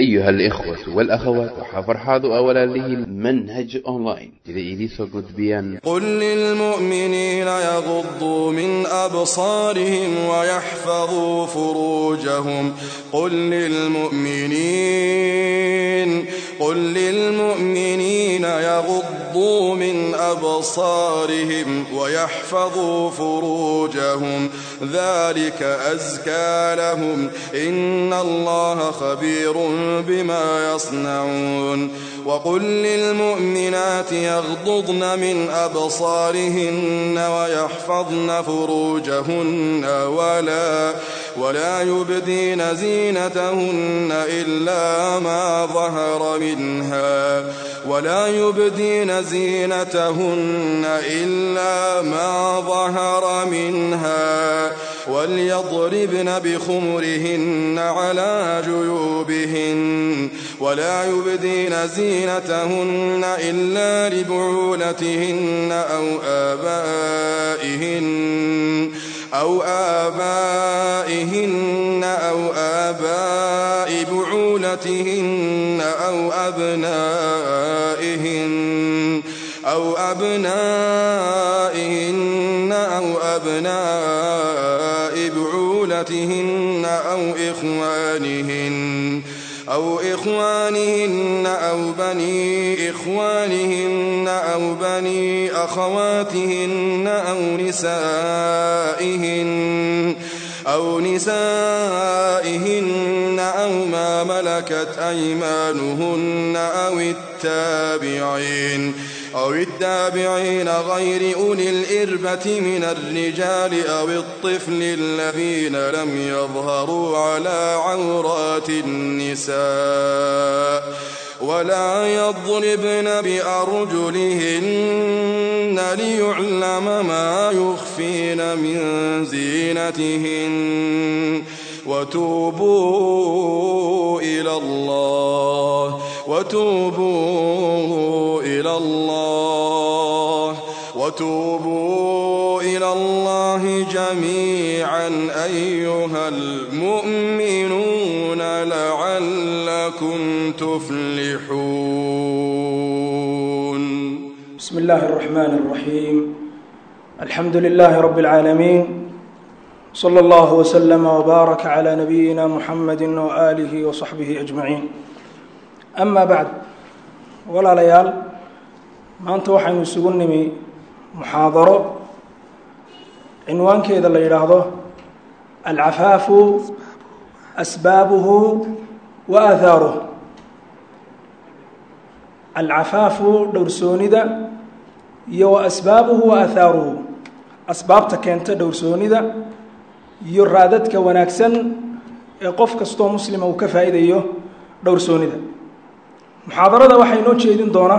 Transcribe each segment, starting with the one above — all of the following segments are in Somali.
أيها الإخوة والأخوات وحفرحاض أولا له المنهج أونلاين إذا إليسو قد بيان قل للمؤمنين يغضوا من أبصارهم ويحفظوا فروجهم قل للمؤمنين قل للمؤمنين يغضوا من أبصارهم ويحفظوا فروجهم ذلك أزكى لهم إن الله خبير بما يصنعون وقل للمؤمنات يغضضن من أبصارهن ويحفظن فروجهن ولا ولا يبدين زينتهن إلا ما ظهر منها ولا يبدين زينتهن إلا ما ظهر منها وليضربن بخمرهن على جيوبهن ولا يبدين زينتهن إلا لبعولتهن أو آبائهن أو آبائهن أو آباء بعولتهن أو أبنائهن أو أبنائهن أو أبناء بعولتهن أو إخوانهن أو إخوانهن أو بني إخوانهن أو بني أخواتهن أو نسائهن أو نسائهن أو ما ملكت أيمانهن أو التابعين أو التابعين غير أولي الإربة من الرجال أو الطفل الذين لم يظهروا على عورات النساء ولا يضربن بأرجلهن ليعلم ما يخفين من زينتهن وتوبوا إلى الله وتوبوا إلى الله وتوبوا إلى الله جميعا أيها المؤمنون لعلكم تفلحون بسم الله الرحمن الرحيم الحمد لله رب العالمين صلى الله وسلم وبارك على نبينا محمد وآله وصحبه أجمعين أما بعد walaalayaal maanta waxaynu isugu nimi muxaadaro cinwaankeeda la yidhaahdo alcafaafu asbaabuhu wa aahaaruh alcafaafu dhowrsoonida iyo wa asbaabuhu wa aahaaruhu asbaabta keenta dhowrsoonida iyo raadadka wanaagsan ee qof kastoo muslima uu ka faa'iidayo dhowrsoonida muxaadarada waxaa inoo jeedin doona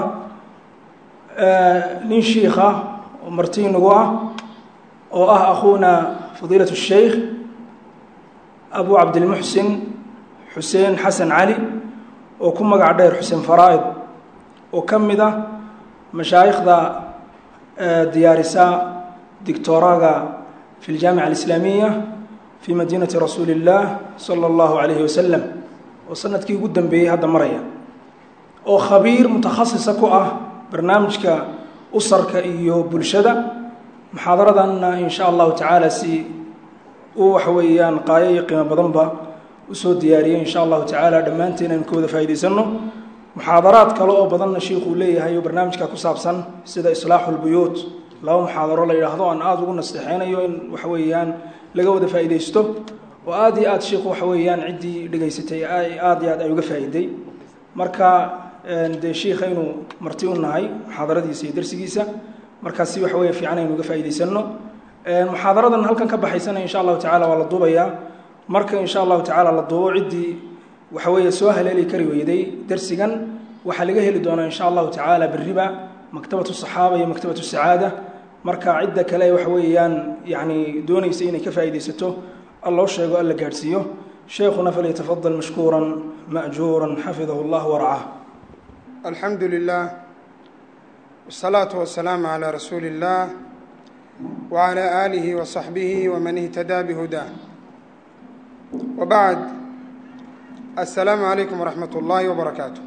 nin shiikh ah oo marti inagu ah oo ah akhuuna fadiilat الsheikh abu cabdilmuxsin xuseen xasan cali oo ku magac dheer xuseen faraa'id oo ka mid ah mashaayikhda diyaarisa dictoraga fi اljaamica alislaamiya fi madiinati rasuuli اllah salى اllahu alayhi wasalam oo sanadkii ugu dambeeyey hadda maraya oo khabiir mutakhasisa ku ah barnaamijka usarka iyo bulshada muxaadaradanna in sha allahu tacaala si uu waxa weeyaan qaayo iyo qiimo badanba usoo diyaariyey in sha allahu tacaala dhammaanteen aynu ka wada faa'idaysano muxaadaraad kale oo badanna shiikhuu leeyahay oo barnaamijka ku saabsan sida islaaxu lbuyuut laba muxaadaro la yidhaahdo aan aada ugu nasteexeynayo in waxa weeyaan laga wada faa'iidaysto oo aada iyo aada shiikhu waxa weeyaan ciddii dhegaysatay aada iyo aad ay uga faa'iiday marka dee shiikaynu marti u nahay muxaadaradiisa iyo darsigiisa markaasi waxa weeye fiican aynu uga faa'idaysano muxaadaradan halkan ka baxaysana insha allahu tacala waa la duubayaa marka insha allahu tacaala la duubo ciddii waxa weeye soo haleeli kari weyday darsigan waxaa laga heli doonaa insha allahu tacaala beriba maktabatu saxaaba iyo maktabatu sacaada marka cidda kale waxa weeyaan yani doonaysa inay ka faa'iidaysato alloo sheego alla gaadhsiiyo sheekhuna falyatafadal mashkuuran ma'juuran xafidahu allah waracah alxamdu lilah wالsalaatu wasalaamu calaa rasuuli اllah wعalى aalihi waصaxbihi waman ihtadaa bihudaa wabacd assalaamu calaykum waraxmat ullaahi wabarakaatu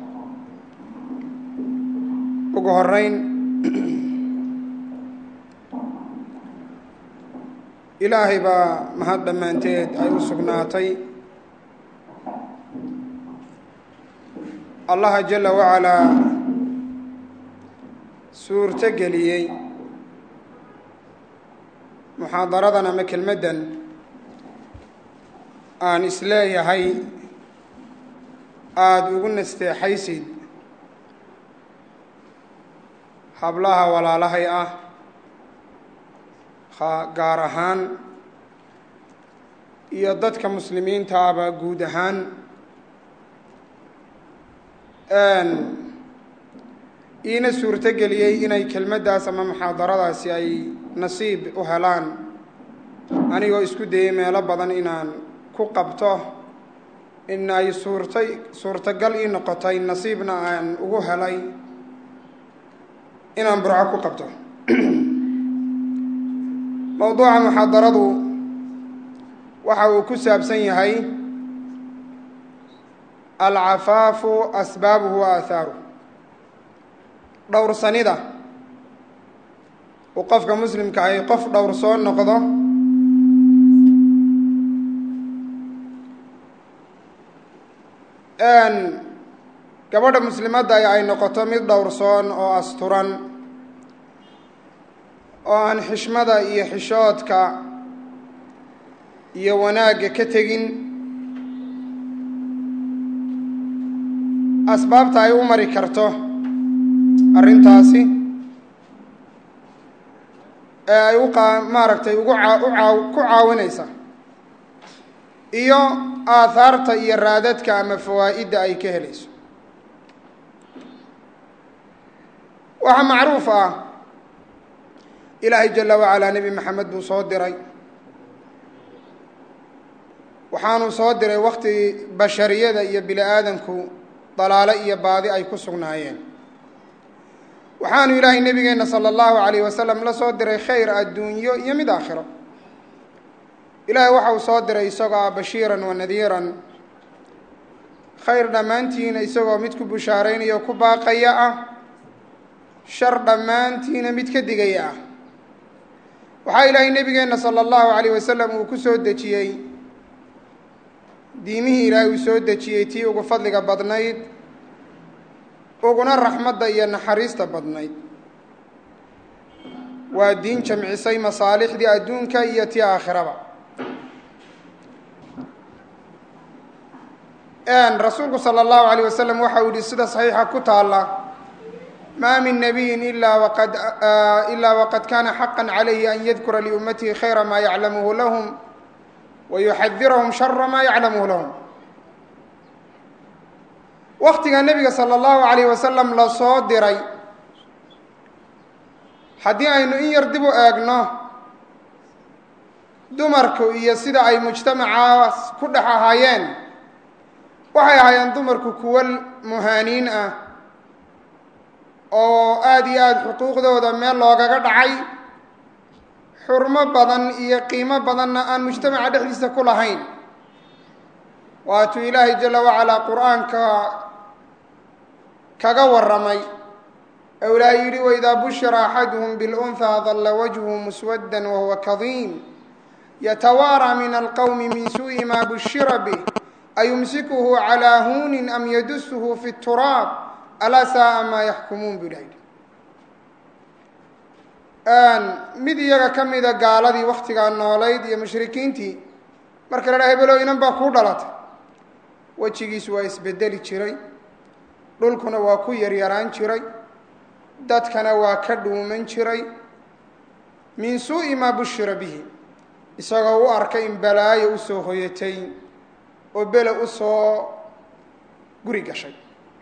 ugu horeyn ilaahay baa mahad dhammaanteed ay u sugnaatay allaha jala wacalaa suurto geliyey muxaadaradan ama kelmaddan aan isleeyahay aada ugu nasteexaysid hablaha walaalahay ah gaar ahaan iyo dadka muslimiinta aba guud ahaan iina suurto geliyey inay kelmaddaas ama muxaadaradaasi ay nasiib u helaan anigoo isku dayey meelo badan inaan ku qabto in ay suurtay suurtagal ii noqotay nasiibna aan ugu helay inaan burco ku qabto mowduuca muxaadaradu waxa uu ku saabsan yahay alcafaafu asbaabuhu wa aahaaruh dhowrsanida uu qofka muslimka ahi qof dhowr soo noqdo gabadha muslimadda ay noqoto mid dhowrsoon oo asturan oo aan xishmada iyo xishoodka iyo wanaagga ka tegin asbaabta ay u mari karto arrintaasi ee ay u qa maaragtay ugu aa u aa ku caawinaysa iyo aahaarta iyo raadadka ama fawaa'idda ay ka helayso waxaa macruuf ah ilaahay jala wacalaa nebi maxamed buu soo diray waxaanuu soo diray wakti bashariyada iyo bini aadamku dalaalo iyo baadi ay ku sugnaayeen waxaanu ilaahay nebigeenna sala allahu calayh wasalam la soo diray khayr adduunyo iyo mid aakhiro ilaahay waxa uu soo diray isagoo ah bashiiran wa nadiiran khayr dhammaantiina isagoo mid ku bushaaraynaya oo ku baaqaya ah shar dhammaantiina mid ka digaya ah waxaa ilaahay nebigeenna sala allahu calayh wasalam uu ku soo dejiyey diimihii ilaahay uu soo dejiyey tii ugu fadliga badnayd uguna raxmadda iyo naxariista badnayd waa diin jamcisay masaalixdii adduunka iyo tii aakhiraba rasuulku sala allahu alayh wasalam waxa uu yihi sida saxiixa ku taalla ma min nabiyin ila waqad ilaa waqad kana xaqa calayhi an yadkura liummatihi khayra ma yaclamuhu lahum wa yuxadirahum shara ma yaclamuhu lahum waktiga nebiga sala allahu alayh wasalam la soo diray haddii aynu in yar dib u eegno dumarku iyo sida ay mujtamacaas ku dhex ahaayeen waxay ahaayeen dumarku kuwo muhaaniin ah oo aada iyo aada xuquuqdooda meel loogaga dhacay xurmo badan iyo qiimo badanna aan mujtamaca dhexdiisa ku lahayn waatuu ilaahay jala wacalaa qur-aanka kaga warramay ou ilaahay yidhi waidaa bushira axaduhum bilunhaa dalla wajhu muswaddan wahuwa kadiim yatawaaraa min alqowmi min suu'i maa bushira bih ayumsikuhu calaa huunin am yadusuhu fi turaab alaa saaa maa yaxkumuun buu ilaha yidhi mid iyaga ka mida gaaladii waktigaa noolayd iyo mushrikiintii marka la dhaha hebelo inan baa kuu dhalatay wejigiisu waa isbedeli jiray dhulkuna waa ku yaryaraan jiray dadkana waa ka dhuuman jiray min suu'i maa bushira bihi isagoo u arkay in balaayo usoo hoyatay oo bele usoo guri gashay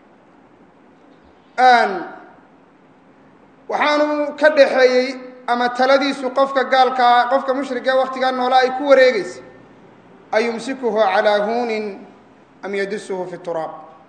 waxaanu ka dhaxeeyey ama taladiisu qofka gaalkaa qofka mushrika waktigaa noolaa ay ku wareegaysa ayumsikuhu calaa huunin am yadusuhu fi turaab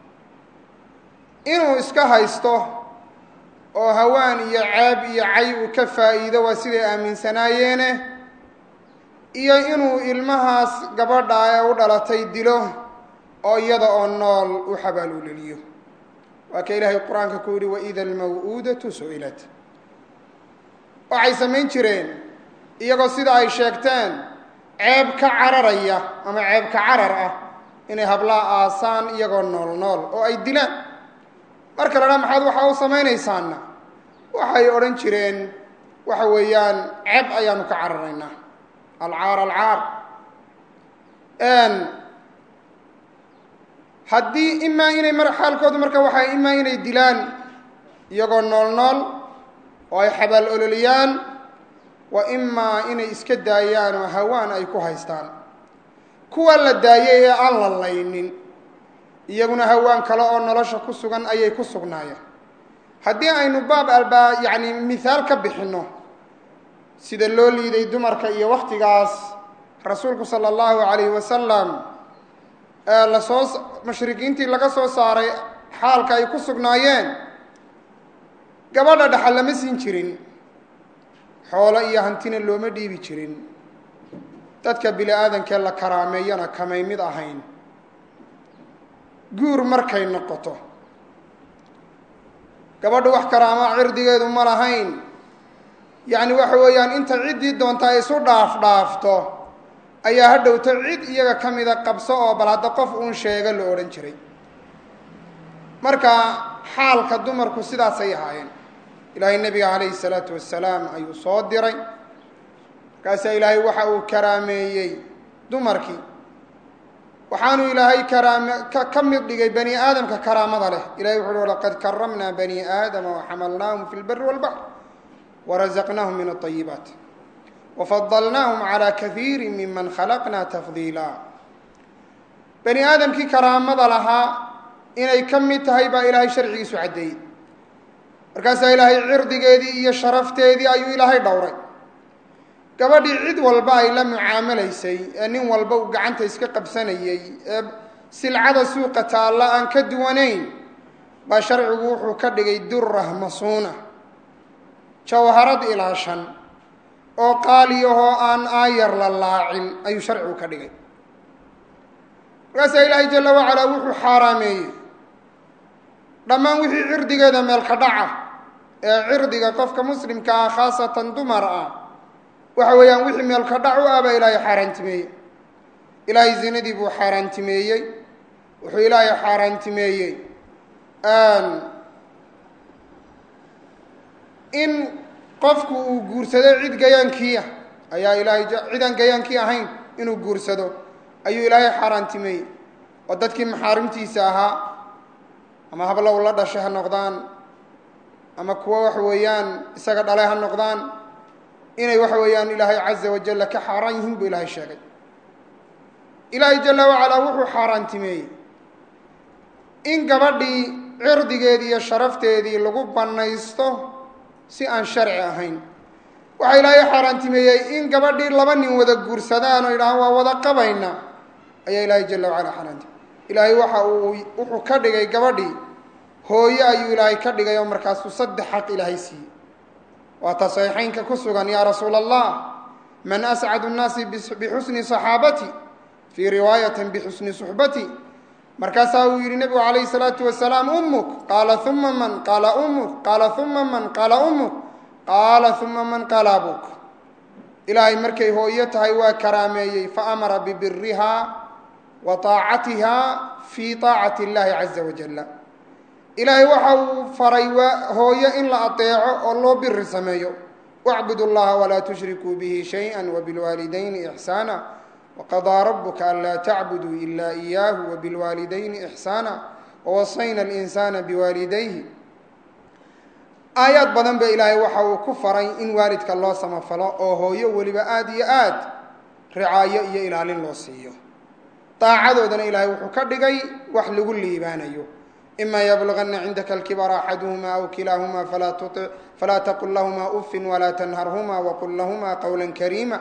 inuu iska haysto oo hawaan iyo ceeb iyo cay uu ka faa'iido waa siday aaminsanaayeene iyo inuu ilmahaas gabadha ee u dhalatay dilo oo iyada oo nool u xabaaluleliyo waa ka ilaahay qur-aanka ku yihi waida almaw'uudatu su'ilat waxay samayn jireen iyagoo sida ay sheegteen ceeb ka cararaya ama ceeb ka carar ah inay hablaha aasaan iyagoo nool nool oo ay dilaan marka la dhaa maxaad waxaa u samaynaysaana waxay odhan jireen waxa weeyaan ceeb ayaanu ka cararaynaa alcaar alcaar haddii imaa inay mar xaalkoodu marka waxaa imaa inay dilaan iyagoo nool nool oo ay xabaal ololiyaan wa imaa inay iska daayaan oo hawaan ay ku haystaan kuwa la daayay ee aan la laynin iyaguna hawaan kale oo nolosha ku sugan ayay ku sugnaayeen haddii aynu baab albaa yacni mithaal ka bixinno sida loo liiday dumarka iyo wakhtigaas rasuulku sala allahu calayhi wasalam ee lasoo mushrikiintii laga soo saaray xaalka ay ku sugnaayeen gabadha dhaxal lama siin jirin xoolo iyo hantina looma dhiibi jirin dadka bini aadankee la karaameeyana kamay mid ahayn guur markay noqoto gabadhu wax karaamaa cirdigeedu ma lahayn yacni waxa weeyaan inta ciddii doonta ay isu dhaaf dhaafto ayaa ha dhowto cid iyaga ka mida qabso oo bal hadda qof uun sheega la odhan jiray marka xaalka dumarku sidaasay ahaayeen ilaahay nebiga calayhi salaatu wasalaam ayuu soo diray markaasaa ilaahay waxa uu karaameeyey dumarkii waxaanu ilaahay karaame ka ka mid dhigay bani aadamka karaamada leh ilahay wuxu uhi laqad karamnaa bani aadama waxamalnaahum fi lbari walbaxr warazaqnaahum min alayibaat wafadalnaahum calaa kaiiri miman khalaqnaa tafdiila bani aadamkii karaamada lahaa inay ka mid tahay baa ilaahay sharcigiisu caddeeyey markaasaa ilaahay cirdigeedii iyo sharafteedii ayuu ilaahay dhowray gabadhii cid walba ay la mucaamalaysay ee nin walba uu gacanta iska qabsanayey ee silcada suuqa taalla aan ka duwanayn baa sharcigu wuxuu ka dhigay durah masuuna jawharad ilaa shan oo qaaliyahoo aan aayar la laacin ayuu sharcigu ka dhigay markaasaa ilaahay jalla wacalaa wuxuu xaaraameeyey dhammaan wixii cirdigeeda meelka dhaca ee cirdiga qofka muslimka ah khaasatan dumar ah waxa weeyaan wixii meelka dhac u ah baa ilaahay xaaraantimeeyey ilaahay zinadii buu xaaraantimeeyey wuxuu ilaahay xaaraantimeeyey in qofku uu guursado cid gayaankii ah ayaa ilaahay cid aan gayaankii ahayn inuu guursado ayuu ilaahay xaaraantimeeyey oo dadkii maxaarimtiisa ahaa ama hablow la dhashay ha noqdaan ama kuwo waxa weeyaan isaga dhalay ha noqdaan inay waxa weeyaan ilaahay caza wajalla ka xaaraan yihiin buu ilaahay sheegay ilaahay jalla wacalaa wuxuu xaaraantimeeyey in gabadhii cirdigeedii iyo sharafteedii lagu bannaysto si aan sharci ahayn waxaa ilaahay xaaraantimeeyey in gabadhii laba nin wada guursadaan oo yidhahaan waa wada qabayna ayaa ilaahay jalla wacala xaaraantimey ilaahay waxa uu wuxuu ka dhigay gabadhii hooyo ayuu ilaahay ka dhigay oo markaasuu saddex xaq ilaahay siiyey waata saxiixaynka ku sugan yaa rasuula allah man ascadu nnaasi bixusni saxaabati fii riwaayatin bixusni suxbati markaasaa uu yidhi nebigu calayhi salaatu wasalaam ummuk qaala uma man qaala ummuk qaala uma man qaala ummuk qaala uma man qaala abuk ilaahay markay hooyo tahay waa karaameeyey faamara bibiriha wa taacatiha fii taacati illahi caza wajalla ilaahay waxa uu faray hooyo in la adeeco oo loo biri sameeyo wacbudu llaha walaa tushrikuu bihi shayئa wabilwaalidayni ixsaana waqadaa rabuka anlaa tacbuduu ila iyaahu wabilwaalidayni ixsaana wawasayna alinsana biwaalidayhi aayaad badan ba ilaahay waxa uu ku faray in waalidka loo samafalo oo hooyo weliba aada iyo aad ricaayo iyo ilaalin loo siiyo daacadoodana ilaahay wuxuu ka dhigay wax lagu liibaanayo ima yblغana cindaka اlkibara axaduhma aw kilaahuma falaa taqul lahma ufin walaa tanharhma wqul lahma qwla kariima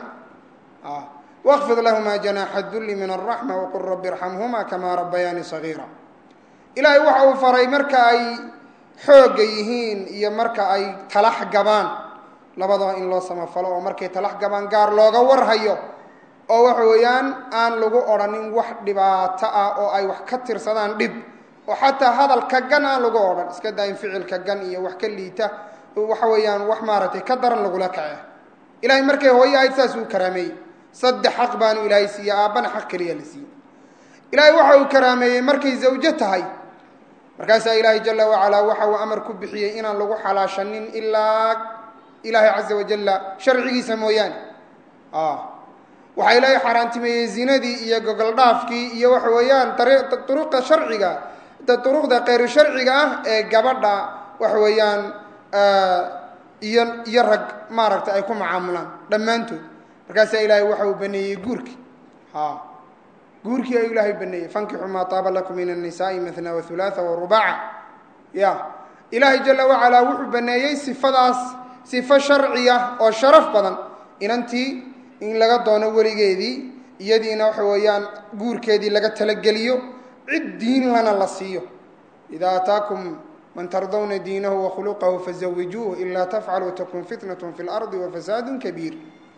wاkfid lahma janaxa duli min الraxma wqul rabi irxamhuma kama rabayaani صagiira ilaahay waxa uu faray marka ay xooga yihiin iyo marka ay talax gabaan labadaba in loo samafalo oo markay talax gabaan gaar looga warhayo oo waxa weeyaan aan lagu odhanin wax dhibaato ah oo ay wax ka tirsadaan dhib oo xataa hadalka gan aan lagu odhan iska daa in ficilka gan iyo wax ka liita waxa weeyaan wax maaragtay ka daran lagula kace ilahay markay hooyo ahayd saas uu karaameeyey saddex xaq baanu ilaahay siiye aabbana xaq keliya la siiyey ilaahay waxa uu karaameeyey markay zawjo tahay markaasaa ilaahay jala wacalaa waxa uu amar ku bixiyey inaan lagu xalaashanin ilaa ilaahay caza wajalla sharcigiisa mooyaane waxaa ilaahay xaaraantimeeyey zinadii iyo gogoldhaafkii iyo waxa weeyaan duruqda sharciga duruqda kayru sharciga ah ee gabadha waxa weeyaan iyo iyo rag maaragtay ay ku macaamulaan dhammaantood markaasaa ilaahay waxa uu baneeyey guurki guurkii ayuu ilaahay baneeyey fankixuu maa taaba lakum min annisaai matna wahulaatha warubaca ya ilaahay jala wacalaa wuxuu baneeyey sifadaas sifo sharciya oo sharaf badan inantii in laga doono weligeedii iyadiina waxa weeyaan guurkeedii laga talageliyo cid diin lana la siiyo ida ataakum man tardawna diinahu wakhuluqahu fazawijuuh ilaa tafcaluu takun fitnat fi lardi wafasaadu kabiir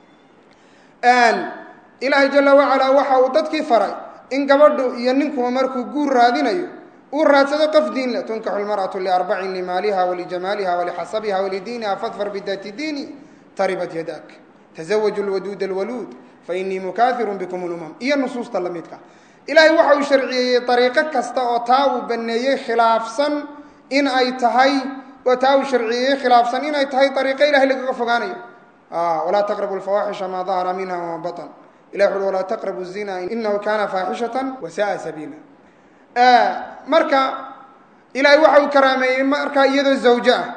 ilaahay jala wacalaa waxa uu dadkii faray in gabadhu iyo ninkuba markuu guur raadinayo uu raadsado qof diin leh tunkaxu lmar'atu liarbacin limaaliha walijamaaliha walixasabiha walidiiniha fadfar bidaati diini taribat yadak tزawaju lwaduud alwaluud fainii mukaahiru bikum lumam iyo nusuusta la midka ilaahay waxa uu sharciyeeyey ariiqo kasta oo taa uu baneeyey khilaafsan in ay tahay oo taa uu sharciyeeyey khilaafsan inay tahay ariiqo ilahay lagaga fogaanayo walaa taqrabu lfawaaxisha maa dahara minha wama baطn ilah wuxu walaa taqrabu zina inahu kana faaxishata wasa'a sabiila marka ilahay waxa uu karaameeyey markaa iyadoo zawjo ah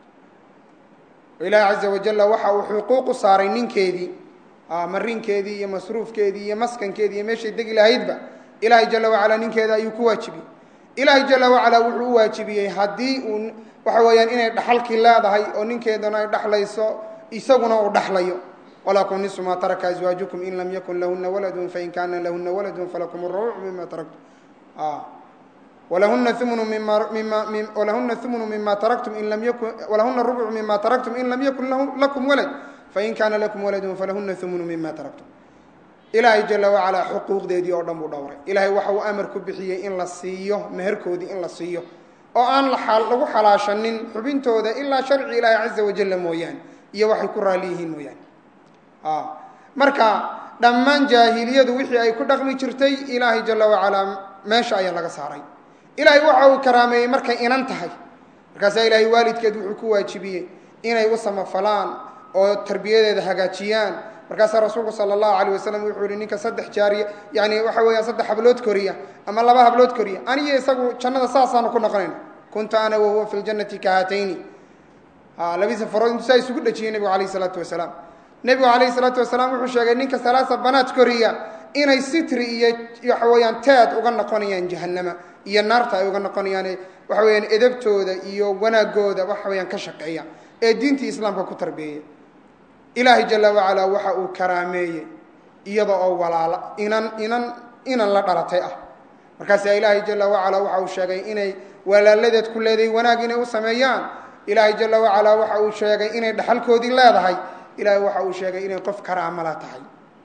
ilaahi caza wajalla waxa uu xuquuq u saaray ninkeedii marinkeedii iyo masruufkeedii iyo maskankeedii iyo meeshay degi lahaydba ilaahay jala wacalaa ninkeeda ayuu ku waajibiyey ilaahay jala wacalaa wuxuu u waajibiyey haddii uu waxa weeyaan inay dhaxalkii leedahay oo ninkeedana ay dhaxlayso isaguna uu dhaxlayo walakum nisu maa taraka aswaajukum in lam yakun lahuna waladun fain kaana lahuna waladun falakum aruucu mima taraktum walahuna umnu mimawalahuna umnu mima taraktum in lam yakun walahuna rubcu mima taraktum in lam yakun lakum walad fain kaana lakum waladun falahuna umnu mima taraktum ilaahay jala wacalaa xuquuqdeedii oo dhan buu dhowray ilaahay waxa uu amar ku bixiyey in la siiyo meherkoodii in la siiyo oo aan lagu xalaashanin xubintooda ilaa sharci ilaahi caza wajalla mooyaane iyo waxay ku raali yihiin mooyaane marka dhammaan jaahiliyadu wixii ay ku dhaqmi jirtay ilaahay jala wacalaa meesha ayaa laga saaray ilaahay waxa uu karaameeyey markay inan tahay markaasaa ilaahay waalidkeed wuxuu ku waajibiyey inay u samafalaan oo tarbiyadeeda hagaajiyaan markaasaa rasuulku sala allahu alayh wasalam wuxuu yihi ninka saddex jaariya yani waxa weeyaan saddex hablood koriya ama laba hablood koriya aniyo isagu jannada saasaanu ku noqonayna kunta ana wahuwa fi ljannati kahatayni labadiisa farood intuu saa isugu dhejiyey nebigu alayh isalaatu wasalaam nebigu alayhi salaatu wasalaam wuxuu sheegay ninka salaasa banaad koriya inay sitri iyo waxa weeyaan teed uga noqonayaan jahanama iyo naarta ay uga noqonayaan waxa weyaan edabtooda iyo wanaagooda waxa weyaan ka shaqeeya ee diintii islaamka ku tarbeeya ilaahay jala wacalaa waxa uu karaameeyey iyada oo walaala inan inan inan la dhalatay ah markaasaa ilaahay jala wacalaa waxa uu sheegay inay walaaladeed ku leedahay wanaag inay u sameeyaan ilaahay jala wacalaa waxa uu sheegay inay dhaxalkoodii leedahay ilaahay waxa uu sheegay inay qof karaamala tahay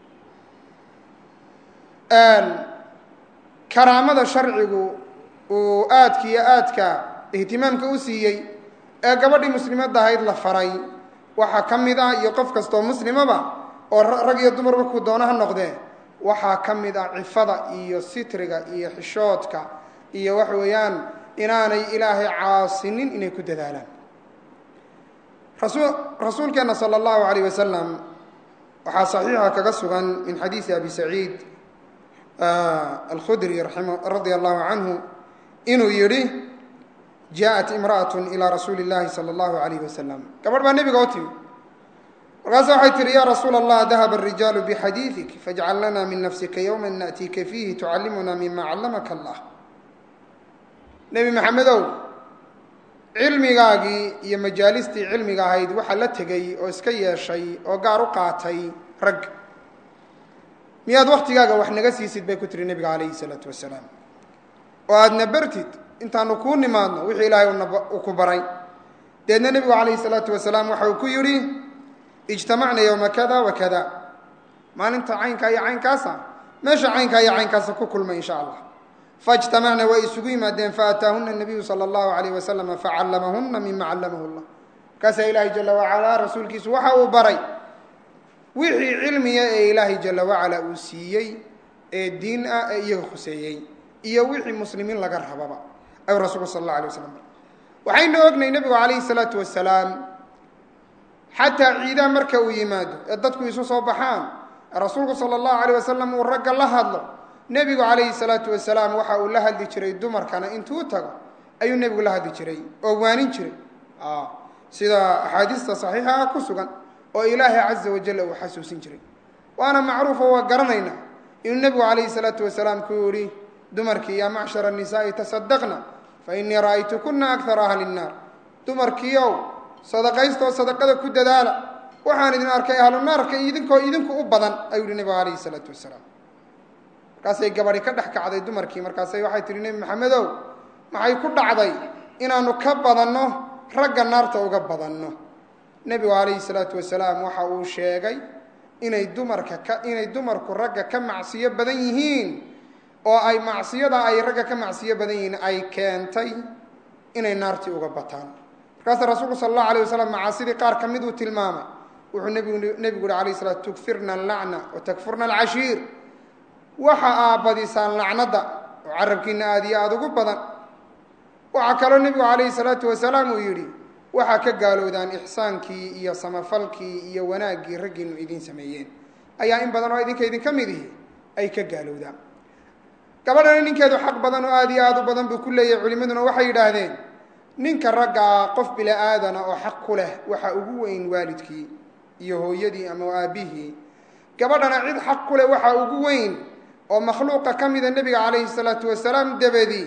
karaamada sharcigu uu aadka iyo aadka ihtimaamka u siiyey ee gabadhii muslimadda ahayd la faray waxaa ka mid ah iyo qof kastoo muslimaba oo rag iyo dumarba ku doona ha noqdee waxaa ka mid ah cifada iyo sitriga iyo xishoodka iyo waxa weeyaan inaanay ilaahay caasinin inay ku dadaalaan rasuulkeenna sala allahu alayh wasalam waxaa saxiixa kaga sugan min xadiisi abi saciid alkhudri radia allahu canhu inuu yidhi jaaءat imra'at ilى rasuuli اllahi salى اllahu alayh wasalam gabadh baa nebiga u timi markaasa waxay tihi ya rasuula allah dahaba الrijaalu bxadiiثik fajcal lana min nafsika ywma naأtiika fiihi tucallimuna mima callamaka allah nebi maxamedow cilmigaagii iyo majaalistii cilmiga ahayd waxaa la tegey oo iska yeeshay oo gaar u qaatay rag miyaad waktigaaga wax naga siisid bay ku tihi nebiga calayhi salaatu wasalaam oo aadna bartid intaanu kuu nimaadno wixii ilaahay uu ku baray deedna nebigu calayhi salaatu wasalaam waxa uu ku yidhi ijtamacna yowma kada wa kada maalinta caynkaa iyo caynkaasa meesha caynkaa iyo caynkaasa ku kulmay insha allah faijtamacna way isugu yimaadeen faataahuna nabiyu sala allahu alayh wasalama facallamahuna mima callamahu llah markaasaa ilaahay jala wacalaa rasuulkiisu waxa uu baray wixii cilmiga ee ilaahay jala wacala uu siiyey ee diin ah ee iyaga khuseeyey iyo wixii muslimiin laga rababa ayuu rasuulku sal alla alay waslam baray waxaynu ognay nebigu calayhi salaatu wasalaam xataa ciidaha marka uu yimaado ee dadku isu soo baxaan rasuulku sala allahu alayh wasalam uu ragga la hadlo nebigu calayhi salaatu wasalaam waxa uu la hadli jiray dumarkana intuu tago ayuu nebigu la hadli jiray oo waanin jiray sida axaadiista saxiixa ah ku sugan oo ilaahay caza wajal uu xasuusin jiray waana macruufo waa garanaynaa inuu nebigu calayhi salaatu wasalaam ku yihi dumarkii yaa macshara nisaa'i tasadaqna fa innii ra'aytukuna akara ahli nnaar dumarkiiow sadaqaystaoo sadaqada ku dadaala waxaan idin arkay ahlu naarka idinkoo idinku u badan ayuu yihi nebigu calayhi salaatu wasalaam markaasay gabadhi ka dhex kacday dumarkii markaasay waxay tihi nebi maxamedow maxay ku dhacday inaanu ka badanno ragga naarta uga badanno nebigu calayhi salaatu wasalaam waxa uu sheegay inay dumarka ka inay dumarku ragga ka macsiyo badan yihiin oo ay macsiyada ay ragga ka macsiyo badan yihiin ay keentay inay naartii uga bataan markaasa rasuulku sala allahu alayh wasalam macaasidii qaar ka mid uu tilmaamay wuxuu nebigu nebigu uhi alayh salaam tukfirna allacna wa takfurna alcashiir waxa aa badisaan lacnadda oo carabkiina aada iyo aada ugu badan waxaa kaloo nebigu calayhi salaatu wasalaam uu yidhi waxaa ka gaalowdaan ixsaankii iyo samafalkii iyo wanaaggii raggiinu idiin sameeyeen ayaa in badan oo idinka idinka mid ihi ay ka gaalowdaan gabadhana ninkeedu xaq badan oo aada iyo aada u badan buu ku leeyahay culimmaduna waxay yidhaahdeen ninka raggaa qof bila aadana oo xaq ku leh waxa ugu weyn waalidkii iyo hooyadii ama aabbihii gabadhana cid xaq ku leh waxa ugu weyn oo makhluuqa ka mida nebiga calayhi salaatu wasalaam dabadii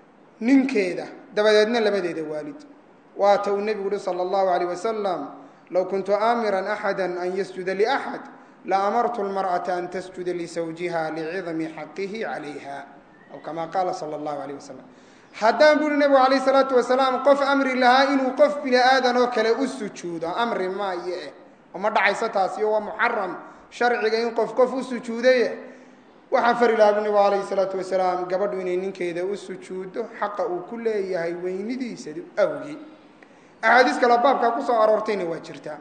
ninkeeda dabadeedna labadeeda waalid waata uu nebigu uhi sala allahu alayh wasalam low kuntu aamiran axada an yasjuda liaxad la amartu lmar'ata an tasjuda lisawjiha licidami xaqihi calayha aw kama qaala sala allahu alayh wasalam haddaan buuhi nebigu calayh salaatu wasalaam qof amri lahaa inuu qof bini aadan oo kale u sujuudo amri maayo eh oo ma dhacayso taasi oo waa muxaram sharciga in qof qof u sujuudaye waxaan fari lahaa bu nebigu calayhi salaatu wasalaam gabadhu inay ninkeeda u sujuuddo xaqa uu ku leeyahay weynidiisa awgii axaadiis kaloo baabkaa ku soo aroortayna waa jirtaa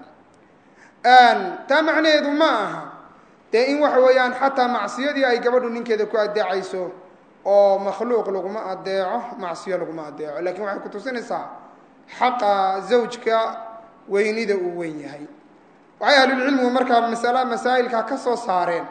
taa macnaheedu ma aha dee in waxa weeyaan xataa macsiyadii ay gabadhu ninkeeda ku adeecayso oo makhluuq laguma adeeco macsiyo laguma adeeco lakiin waxay kutusinaysaa xaqa zawjka weynida uu weyn yahay waxay ahlulcilmigu markaa masala masaa'ilkaa ka soo saareen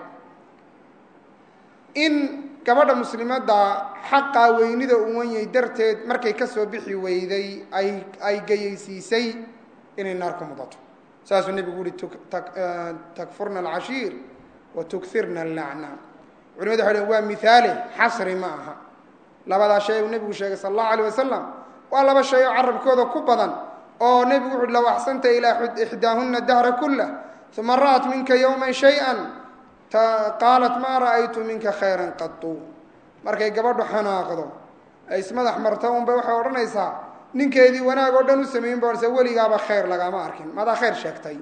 in gabadha muslimadda xaqaa weynida uu wan yahay darteed markay ka soo bixi weyday ay ay gayaysiisay inay naar ku mudato saasuu nebigu uhi takfurna alcashiir wa tukfirna allacna culimadu waxay dhn waa mihaale xasri ma aha labadaa shay uu nebigu sheegay sala allahu alayh wasalam waa laba shay oo carabkooda ku badan oo nebigu wuxuuhi low axsanta ilaa ixdaahuna dahra kullah uma ra'at minka yowman shay-an qaalat maa ra'aytu minka khayran qatu markay gabadhu xanaaqdo ay ismadax marto unbay waxay odhanaysaa ninkeedii wanaag oo dhan u sameeyin ba odhanaysaa weligaaba khayr lagama arkin madaa khayr sheegtay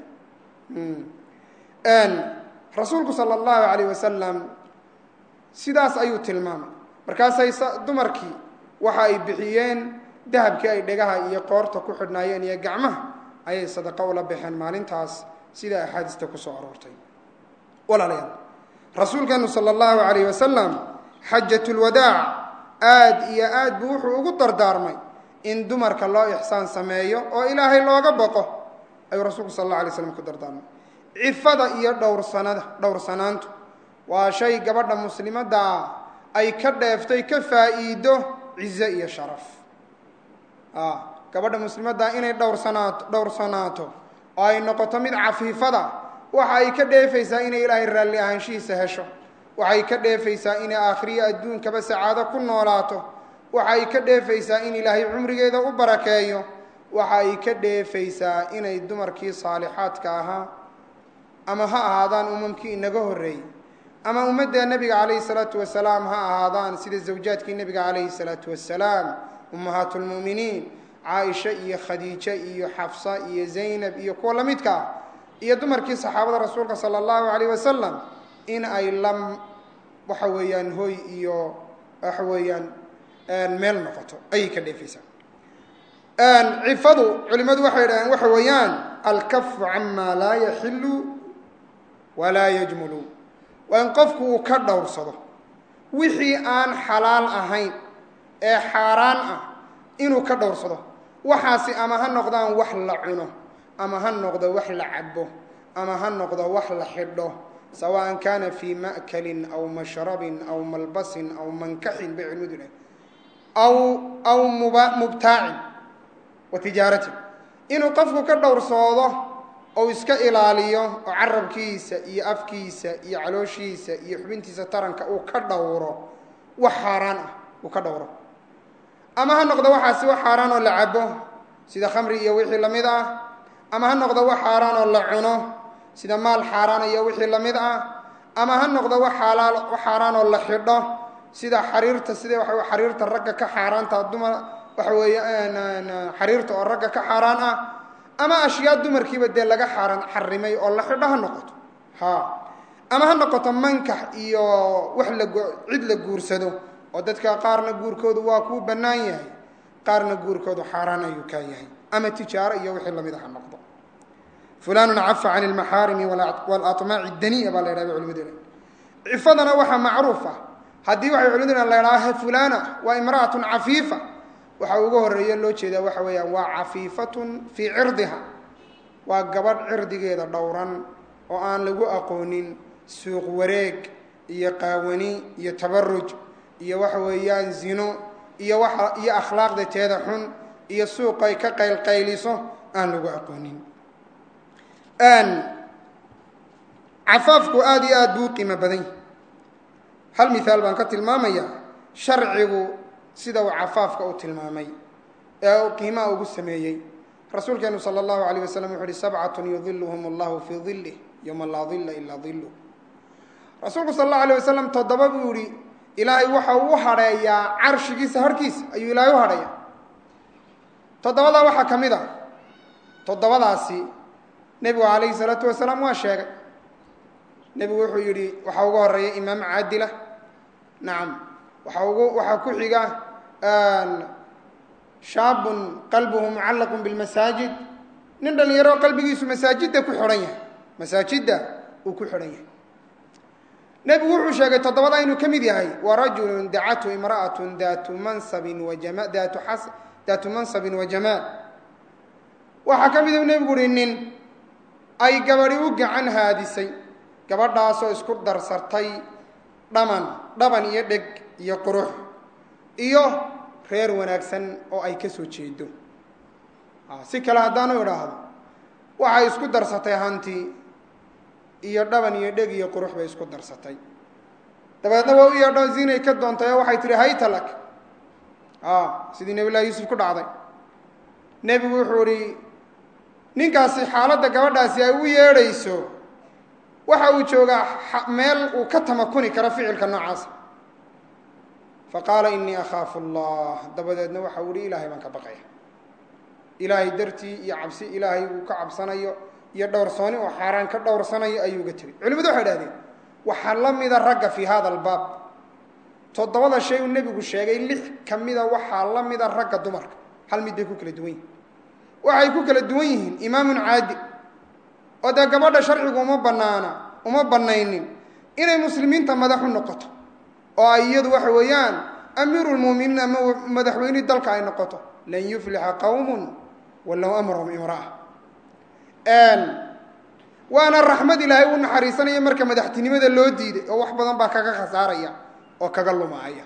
rasuulku sala allahu alayh wasalam sidaas ayuu tilmaamay markaasay dumarkii waxa ay bixiyeen dahabkii ay dhegaha iyo qoorta ku xidhnaayeen iyo gacmaha ayay sadaqo ula baxeen maalintaas sida axaadiista kusoo aroortay walaalayaal rasuulkeenu sala allahu alayh wasalam xajatulwadaac aada iyo aad buu wuxuu ugu dardaarmay in dumarka loo ixsaan sameeyo oo ilaahay looga boqo ayuu rasuulku sal alla alay slam ku dardaarmay cifada iyo dhowrsanada dhowrsanaantu waa shay gabadha muslimadda ah ay ka dheeftay ka faa'iido cizo iyo sharaf gabadha muslimadda inay dhowrsanaato dhowrsanaato oo ay noqoto mid cafiifada waxa ay ka dheefaysaa inay ilaahay raalli ahaanshihiisa hesho waxay ka dheefaysaa inay aakhiriyo adduunkaba sacaado ku noolaato waxa ay ka dheefaysaa in ilaahay cumrigeeda u barakeeyo waxa ay ka dheefaysaa inay dumarkii saalixaadka ahaa ama ha ahaadaan umamkii inaga horreeyey ama ummadda nebiga calayhi salaatu wasalaam ha ahaadaan sida zawjaadkii nebiga calayhi salaatu wasalaam ummahaat lmu'miniin caaisha iyo khadiijo iyo xafsa iyo zaynab iyo kuwa la midka ah iyo dumarkii saxaabada rasuulka sala allahu calayh wasalam in ay la waxa weeyaan hoy iyo waxa weeyaan meel noqoto ayay ka dheefaysaa cifadu culimmadu waxay idhahdeen waxa weeyaan alkafu cama laa yaxilu walaa yajmulu waa in qofku uu ka dhowrsado wixii aan xalaal ahayn ee xaaraan ah inuu ka dhowrsado waxaasi ama ha noqdaan wax la cuno ama ha noqdo wax la cabo ama ha noqdo wax la xidho sawaan kana fii ma'kalin aw mashrabin aw malbasin aw mankaxin bay culimadu idhahen aw aw muba mubtaacin wa tijaaratin inuu qofku ka dhowrsoodo ou iska ilaaliyo oo carabkiisa iyo afkiisa iyo calooshiisa iyo xubintiisa taranka uu ka dhowro wax xaaraan ah uu ka dhowro ama ha noqdo waxaasi wax xaaraan oo la cabo sida khamri iyo wixii lamid ah ama ha noqdo wax xaaraan oo la cuno sida maal xaaraan iyo wixii lamid ah ama ha noqdo wax xalaal wax xaaraan oo la xidho sida xariirta sida waxa xariirta ragga ka xaaraanta dumar waxa weeye xariirta oo ragga ka xaaraan ah ama ashyaa dumarkiiba dee laga xaaran xarimay oo la xidho ha noqoto ha ama ha noqoto mankax iyo wax la cid la guursado oo dadka qaarna guurkoodu waa kuu bannaan yahay qaarna guurkoodu xaaraan ayuu kaa yahay ama tijaaro iyo wixii lamid a ha noqdo fulanun cafa can ilmaxaarimi walaطmaaci daniya baa la ydhah bay culimadu cifadana waxaa macruuf ah haddii waxay culimadu la ydhaha fulana waa imra'atun cafiifa waxaa ugu horeeya loo jeedaa waxa weeyaan waa cafiifatun fii cirdiha waa gabadh cirdigeeda dhowran oo aan lagu aqoonin suuq wareeg iyo qaawani iyo tabaruj iyo waxa weeyaan zino iyo waa iyo akhlaaqda teeda xun iyo suuqay ka qaylqayliso aan lagu aqoonin cafaafku aada iyo aad buu u qiimo badan yahy hal mihaal baan ka tilmaamaya sharcigu sida uu cafaafka u tilmaamay ee uu qiimaha ugu sameeyey rasuulkeenu sala allahu alayh wasalam wuxu uhi sabcatun yudiluhum allahu fii dilih yowma laa dilla ilaa diluh rasuulku sala allahu alayh wasalam toddoba buu yihi ilaahay waxa uu u hadheeyaa carshigiisa harhkiisa ayuu ilaahay u hadheeya toddobadaa waxaa ka mid a toddobadaasi nebigu calayhi salaatu wasalaam waa sheegay nebigu wuxuu yidhi waxaa uga horeeya imaam caadila nacam waxaa ugu waxaa ku xiga shaabun qalbuhu mucallaqun bilmasaajid nin dhalinyaro qalbigiisu masaajidda ku xidhan yahay masaajidda uu ku xidhan yahay nebigu wuxuu sheegay toddobada inuu ka mid yahay wa rajulun dacathu imra'atun daatu mansabin wa jama daatu xas daatu mansabin wa jamaal waxaa ka mid u nebigu uhi nin ay gabadhi u gacan haadisay gabadhaasoo isku darsartay dhaman dhaban iyo dheg iyo qurux iyo reer wanaagsan oo ay ka soo jeedo si kale haddaanu idhaahdo waxay isku darsatay hanti iyo dhaban iyo dheg iyo qurux bay isku darsatay dabeedna waa u yeedho zinay ka doontay oo waxay tihi haytalak sidii nebi llahi yuusuf ku dhacday nebigu wuxuu ihi ninkaasi xaaladda gabadhaasi ay u yeedhayso waxa uu joogaa meel uu ka tamakuni karo ficilka noocaasa faqaala inii akhaafu allah dabadeedna waxa uu ihi ilaahay baan ka baqaya ilaahay dartii iyo cabsi ilaahay uu ka cabsanayo iyo dhowrsooni oo xaaraan ka dhowrsanayo ayuu uga tegay culimadu waxay idhahdeen waxaa la mida ragga fii hada albaab toddobada shay uu nebigu sheegay lix ka mida waxaa la mida ragga dumarka hal mid bay ku kala duwan yihin waxay ku kala duwan yihiin imaamun caadi oo dee gabadha sharcigu uma banaana uma banaynin inay muslimiinta madax u noqoto oo ay iyadu waxa weeyaan amiiru lmu'miniin ama madaxweynihii dalka ay noqoto lan yuflixa qowmun walow amrahum imra'a waana raxmad ilaahay u naxariisanaya marka madaxtinimada loo diiday oo wax badan baa kaga khasaaraya oo kaga lumaaya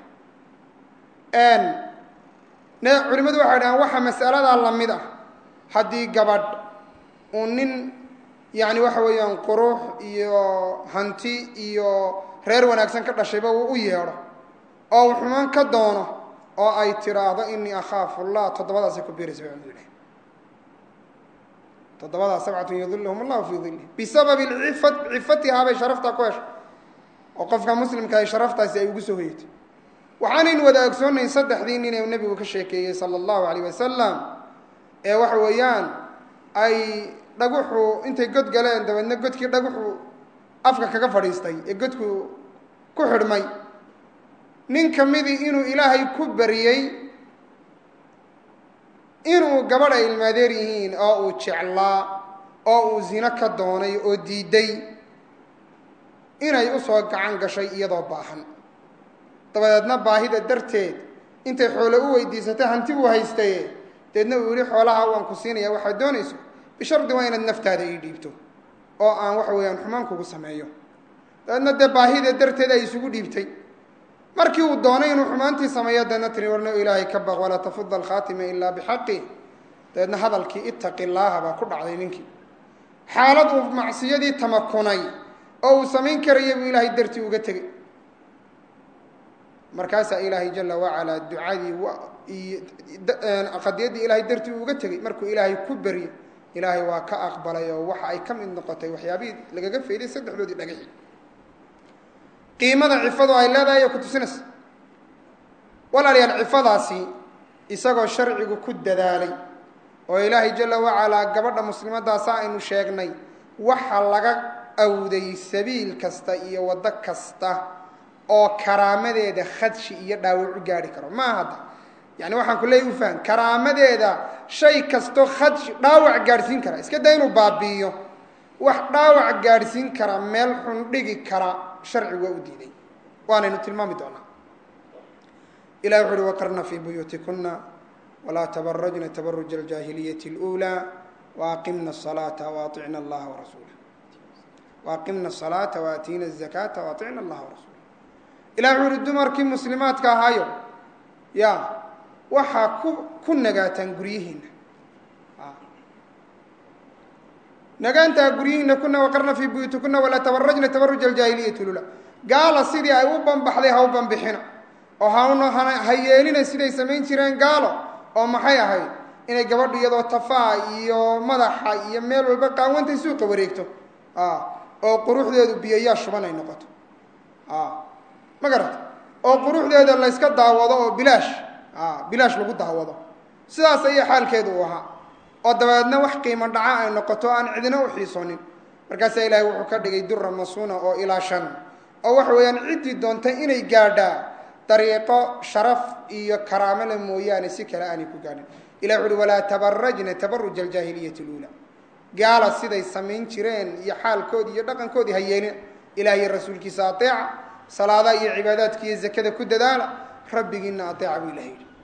culimadu waxay dhahaan waxa masaladaa la mid ah haddii gabadh uu nin yacni waxa weeyaan qurux iyo hanti iyo reer wanaagsan ka dhashayba uu u yeedho oo uu xumaan ka doono oo ay tiraahdo inii akhaafu allah toddobadaasay ku biiraysa bay culimadu dhahay toddobadaa sabcatun yudiluhum allahu fii dilih bisababi cifa cifatihaa bay sharaftaa ku heshay oo qofka muslimka ay sharaftaasi ay ugu soo hoyatay waxaanaynu wada ogsoonayn saddexdii nin ee nebigu ka sheekeeyey sala allahu calayh wasalam ee waxa weeyaan ay dhaguxu intay god galeen dabeedna godkii dhaguxu afka kaga fadhiistay ee godku ku xidhmay nin ka midii inuu ilaahay ku bariyey inuu gabadh ay ilmaadeer yihiin oo uu jeclaa oo uu zino ka doonay oo diiday inay usoo gacan gashay iyadoo baahan dabadeedna baahida darteed intay xoole u weydiisatay hanti buu haystaye deedna uu yihi xoolaha waan ku siinaya waxaad doonayso bishardi waa inaad naftaada ii dhiibto oo aan waxa weeyaan xumaan kugu sameeyo dabeedna dee baahida darteed ay isugu dhiibtay markii uu doonay inuu xumaantii sameeyo deedna tiri warno ilaahay ka baq walaa tafuda alkhaatima ilaa bixaqi dabeedna hadalkii ittaqi llaaha baa ku dhacday ninkii xaalad uu macsiyadii tamakunay oo uu samayn karaya buu ilaahay dartii uga tegey markaasaa ilaahay jala wacalaa ducadii qadiyaddii ilaahay dartii uga tegey markuu ilaahay ku beryo ilaahay waa ka aqbalay oo waxa ay ka mid noqotay waxyaabihii lagaga fayday saddexdoodii dhagaxi qiimada cifadu ay leedahay ee ku tusinaysa walaalayaal cifadaasi isagoo sharcigu ku dadaalay oo ilaahay jala wacalaa gabadha muslimadaasa aynu sheegnay waxa laga awday sabiil kasta iyo waddo kasta oo karaamadeeda khadshi iyo dhaawac u gaari karo maa hadda yani waxaan ku leeya ufaham karaamadeeda shay kastoo khadshi dhaawac gaadhsiin kara iska daa inuu baabi'iyo wax dhaawac gaadhsiin kara meel xun dhigi kara sharcigu waa u diiday waanaynu tilmaami doonaa ilahi wuxu uhi waqarna fii buyuutikuna walaa tabarajna tabaruja aljaahiliyati اlأulى waaqimna الصalaaةa waaطicna اllaha warasuulah waaqimna الصalaata waaatiina الzakaata waaطicna اllaha warasuulah ilahi wuxu uhi dumarkii muslimaadka ahaayo ya waxaa ku ku nagaataan guryihiina nagaantaa guryihiina kuna waqarna fii buyuutikuna walaa tabarajna tabaruja aljaahiliyati lula gaala sidii ay u banbaxday ha u banbixina oo hana ha yeelina siday samayn jireen gaalo oo maxay ahayd inay gabadhu iyadoo tafaa iyo madaxa iyo meel walba qaawantay suuqa wareegto oo quruxdeedu biyayaa shuban ay noqoto ma garata oo quruxdeeda layska daawado oo bilaash bilaash lagu daawado sidaas ayaa xaalkeedu u ahaa oo dabeedna wax qiimo dhaca ay noqoto aan cidina u xiisoonin markaasaa ilaahay wuxuu ka dhigay dura masuuna oo ilaa shan oo waxa weeyaan ciddii doonta inay gaadhaa dariiqo sharaf iyo karaamole mooyaane si kale aanay ku gaadhin ilah wuxu uhi walaa tabarajna tabaruja aljaahiliyati luula gaala siday samayn jireen iyo xaalkoodii iyo dhaqankoodii ha yeelina ilaah iyo rasuulkiisa ateeca salaadaha iyo cibaadaadka iyo zakada ku dadaala rabbigiina ateeca buu ilaha yidhi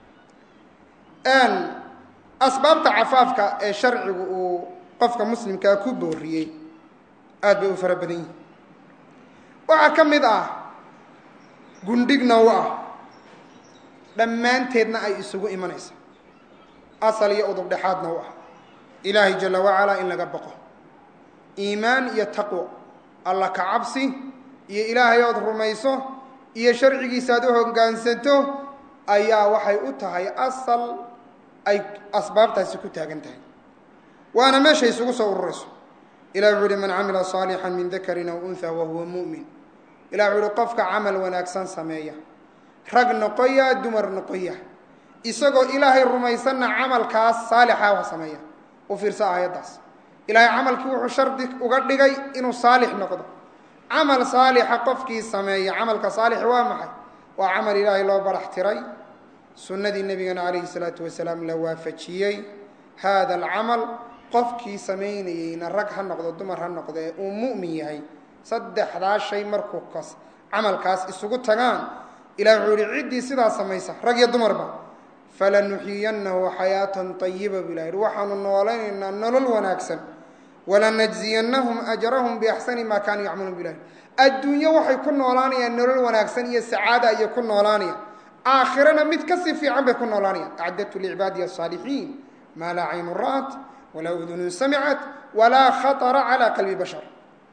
asbaabta cafaafka ee sharcigu uu qofka muslimkaa ku booriyey aad bay u fara badan yihin waxaa ka mid ah gundhigna u ah dhammaanteedna ay isugu imanaysa asal iyo udub dhexaadna u ah ilaahay jala wacalaa in laga baqo iimaan iyo taqwo alla ka cabsi iyo ilaahay ood rumayso iyo sharcigiisa aad u hoggaansanto ayaa waxay u tahay asal ay asbaabtaasi ku taagan tahay waana meeshay isugu soo ururayso ilah wuxu uhi man camila saalixan min dakarin aw unha wahuwa mu'min ilah wuxu uhi qofka camal wanaagsan sameeya rag noqoya dumar noqoya isagoo ilaahay rumaysanna camalkaas saalixa wa sameeya u fiirsa aayaddaas ilaahay camalkii wuxuu shardi uga dhigay inuu saalix noqdo camal saalixa qofkii sameeya camalka saalix waa maxay waa camal ilaahay loo barax tiray sunnadii nebigana calayhi salaatu wasalaam la waafajiyey haada alcamal qofkii samaynayeyna rag ha noqdo dumar ha noqdo ee uu mu'min yahay saddexdaa shay markuu kas camalkaas isugu tagaan ilah wuxuu yihi ciddii sidaa samaysa rag iyo dumarba falanuxiyanahu xayaatan ayiba bu ilah yihi waxaanu noolaynaynaa nolol wanaagsan walanajziyannahum ajrahum biaxsani maa kaanuu yacmaluun bu ilah adduunyo waxay ku noolaanayaan nolol wanaagsan iyo sacaada ayay ku noolaanayaan aakhirana mid kasii fiican bay ku noolaanayaan acdadtu licibaadiya asaalixiin maa laa caynu ra'at walaa udunun samicat walaa khaطra calى qalbi bashar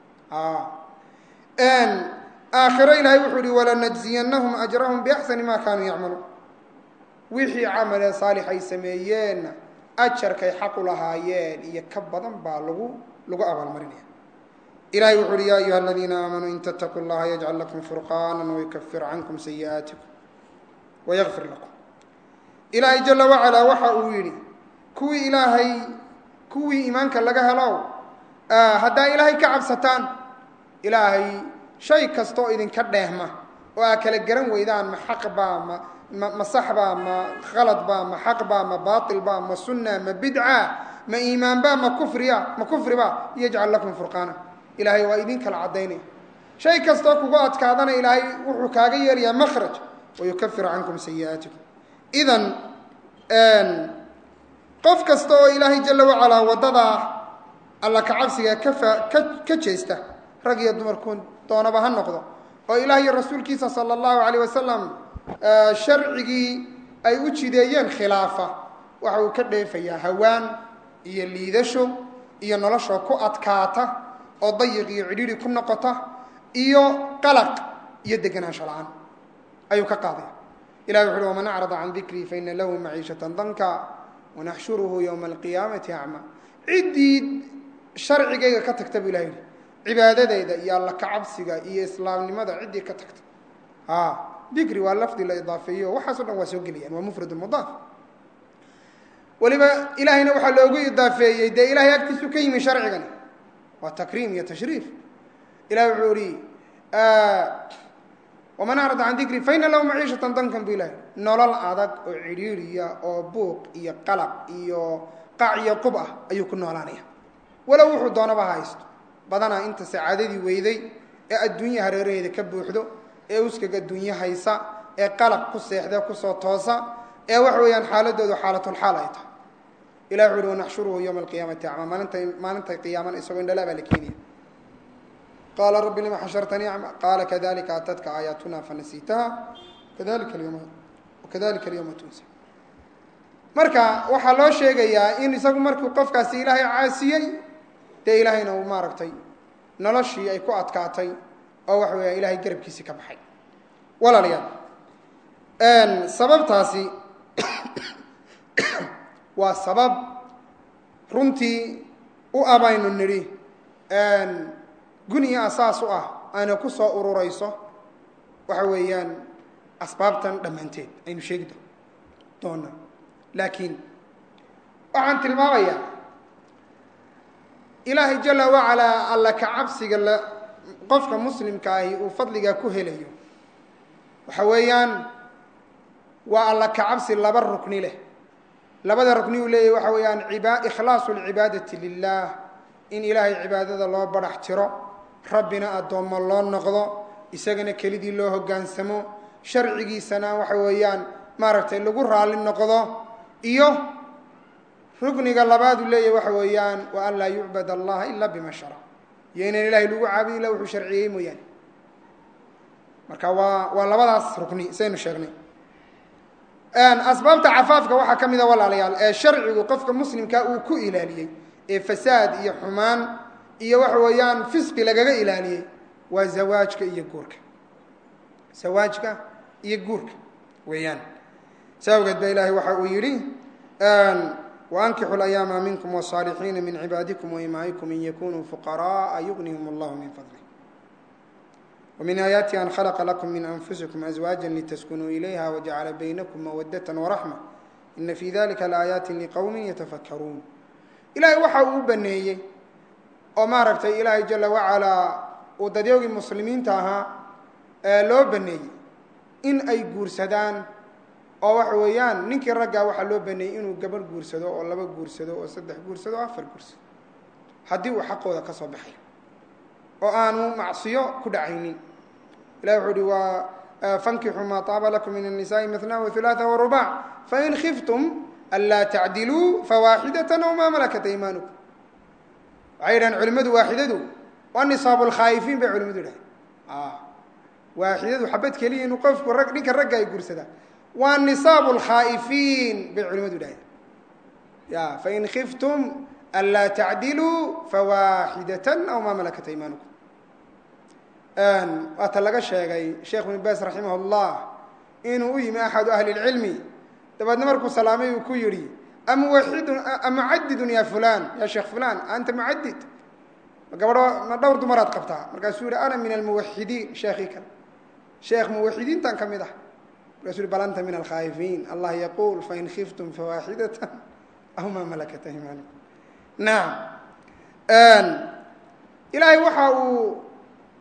aakhiro ilaahay wuxuu ihi walanajziyannahum ajrahum biaxsani ma kaanuu yacmaluun wixii camalee saalix ay sameeyeenna ajarkay xaqu lahaayeen iyo ka badan baa lagu lagu abaalmarinaya ilahay wuxu uhi ya ayuha aladiina aamanuu in tattaquu llaha yajcal lakum furqaana wayukafir cankum sayi'aatikum wayakfir lakum ilaahay jala wacalaa waxa uu yidhi kuwii ilaahay kuwii iimaanka laga helow haddaa ilaahay ka cabsataan ilaahay shay kastaoo idinka dheehma oo aa kala garan weydaan ma xaq baa ma ma ma sax baa ma khalad baa ma xaq baa ma baatil baa ma sunna ma bidca ma iimaan baa ma kufriya ma kufri baa yajcal lakum furqaana ilaahay waa idin kala caddaynaya shay kastoo kugu adkaadana ilaahay wuxuu kaaga yeelayaa makhraj wayukafiru cankum sayi'aatikum idan qof kasta oo ilaahay jala wacalaa waddadaa alla kacabsiga kafa ka ka jeesta rag iyo dumarku doonaba ha noqdo oo ilaah iyo rasuulkiisa sala allahu calayh wasalam sharcigii ay u jideeyeen khilaafa waxa uu ka dheefayaa hawaan iyo liidasho iyo noloshoo ku adkaata oo dayiq iyo cidhiidhi ku noqota iyo qalaq iyo deganaansho la-aan ayuu ka qaadaya ilahi wuxu uhi waman acrada can dikrii faina lahu maciishatan danka wanaxshuruhu yowma alqiyaamati acma ciddii sharcigayga ka tagta buu ilaha yihi cibaadadeyda iyo alla kacabsiga iyo islaamnimada ciddii ka tagta a dikri waa lafdi la idaafeeyo waxaaso dhan waa soo gelayaan waa mufrad mudaaf weliba ilaahayna waxaa loogu idaafeeyey dee ilahay agtiisu ka yimi sharcigani waa takriim iyo tashriif ilahi wuxuu ihi waman acrada can dikri faina lahu maciishatan dankan bu ilahay nolol adag oo cidhiiriya oo buuq iyo qalaq iyo qac iyo qub ah ayuu ku noolaanaya walow wuxuu doonaba ha haysto badanaa inta sacaadadii weyday ee adduunya hareeraheeda ka buuxdo ee uskaga adduunye haysa ee qalaq ku seexda kusoo toosa ee waxa weeyaan xaaladoodu xaalatulxaal ay tahay ilah wuxu uhi wanaxshuruhu yowma alqiyaamati acma maalinta maalintay qiyaamana isagoo indhala baa la keenaya qaala rabbi lima xashartanii acma qaala kadalika atadka aayaatuna fanasiitaha kadalika alyawma kadalika alyawma tunsa marka waxaa loo sheegayaa in isagu markuu qofkaasi ilaahay caasiyey dee ilaahayna uu maaragtay noloshii ay ku adkaatay oo waxa weeya ilahay garabkiisii ka baxay walaalayaal sababtaasi waa sabab runtii u abaynu nidhi guniya asaas u ah ayna ku soo ururayso waxa weeyaan asbaabtan dhammaanteed aynu sheegi doona laakiin waxaan tilmaamayaa ilaahay jala wacalaa alla ka cabsiga la qofka muslimka ahi uu fadligaa ku helayo waxa weeyaan waa alla ka cabsi laba rukni leh labada rukni uu leeyahy waxa weeyaan iba ikhlaasu lcibaadati lilah in ilaahay cibaadada loo badhax tiro rabbina addoommo loo noqdo isagana kelidii loo hoggaansamo sharcigiisana waxa weeyaan maaragtay lagu raalli noqdo iyo rukniga labaad uu leeyahy waxa weeyaan wa an laa yucbad allaha ila bima shara iyo inaan ilahay lagu caabudi illa wuxuu sharciyey mooyaane marka waa waa labadaas rukni saynu sheegnay asbaabta cafaafka waxaa ka mid a walaalayaal ee sharcigu qofka muslimka uu ku ilaaliyey ee fasaad iyo xumaan iyo waxa weeyaan fisqi lagaga ilaaliyey waa zawaajka iyo guurka zawaajka iyo guurka weeyaan sa awgeed ba ilaahay waxa uu yidhi wankixu layaama minkum wالصaalixiina min cibaadikum waimaa'ikum in yakunuu fuqaraءa yugnihim اllahu min fadlih wmin aayaati an khalaqa lakum min anfusikum azwaaja litaskunuu ilayha wajacala baynakum mawadata waraxma ina fi dalika laaayaati liqowmi yatafakaruun ilahay waxa uu u baneeyey oo maaragtay ilaahay jala wacalaa uu dadyoogii muslimiinta ahaa ee loo baneeyey in ay guursadaan oo waxa weeyaan ninkii raggaa waxaa loo baneeyey inuu gabadh guursado oo laba guursado oo saddex guursado oo afar guursado haddii uu xaqooda ka soo baxay oo aanu macsiyo ku dhacaynin ilahi wuxuu uhi waa fankixuu maa taaba lakum min الnisaءi mثna وثulaثa وrubac fain khiftum anlaa tacdiluu fawaaxidaة aw maa malakat aymanukum waxay yidhahan culimadu waaxidadu waa nisaab اlkhaa'ifiin bay culimadu yidhahan waaxidadu xabad keliya inuu qofku rag ninka ragga ay guursadaan waa nisaab اlkhaa'ifiin bay culimadu yidhahan ya fain khiftum anlaa tacdiluu fawaaxidaة aw maa malakat aymanukum waata laga sheegay sheekh ibn baas raximah اllah inuu u yimi axadu ahli اlcilmi dabeedna markuu salaamay uu ku yihi amuwaxidun amucadidun ya fulan ya sheekh fulan anta mucadid ma gabadho ma dhowr dumaraad qabtaa markaasuu yihi ana min almuwaxidiin sheekii kale sheekh muwaxidiintan ka mid ah markaasuu yihi bal anta min alkhaa'ifiin allah yaquul fain khiftum fawaaxidata aw maa malakat aymanukum nacam ilaahay waxa uu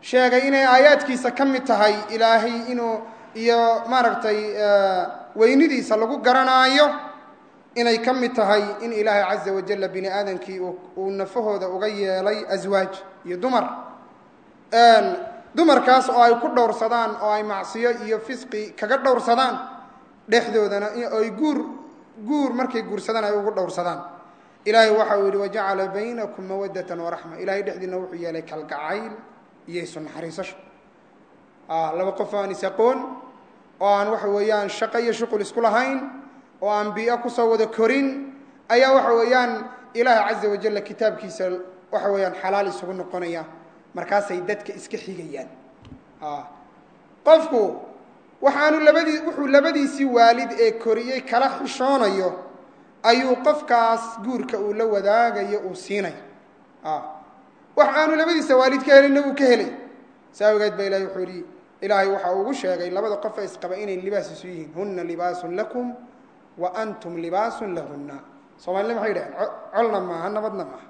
sheegay inay aayaadkiisa ka mid tahay ilaahay inuu iyo maaragtay weynidiisa lagu garanaayo inay ka mid tahay in ilaahay caza wajalla bini aadamkii uu nafahooda uga yeelay aswaaj iyo dumar dumarkaas oo ay ku dhowrsadaan oo ay macsiyo iyo fisqi kaga dhowrsadaan dhexdoodana ay guur guur markay guursadaan ay ugu dhowrsadaan ilaahay waxa uu yidhi wajacala baynakum mawadatan waraxma ilahay dhexdiina wuxuu yeelay kalgacayl iyo isu naxariisasho laba qof aan is aqoon oo aan waxa weeyaan shaqo iyo shuqul isku lahayn oo aan bii'o kusoo wada korin ayaa waxa weeyaan ilaahay caza wajalla kitaabkiisa waxa weeyaan xalaal isugu noqonaya markaasay dadka iska xigayaan qofku waxaanu labadii wuxuu labadiisii waalid ee koriyey kala xishoonayo ayuu qofkaas guurka uu la wadaagayo uu siinaya wax aanu labadiisa waalid ka helinna uu ka helay saa awgeed ba ilahay wuxuu yihi ilaahay waxa ugu sheegay labada qof ee isqaba inay libaas isu yihiin huna libaasun lakum wa antum libaasun lahunna soomaalida maxay yidhaheen colna maaha nabadna maaha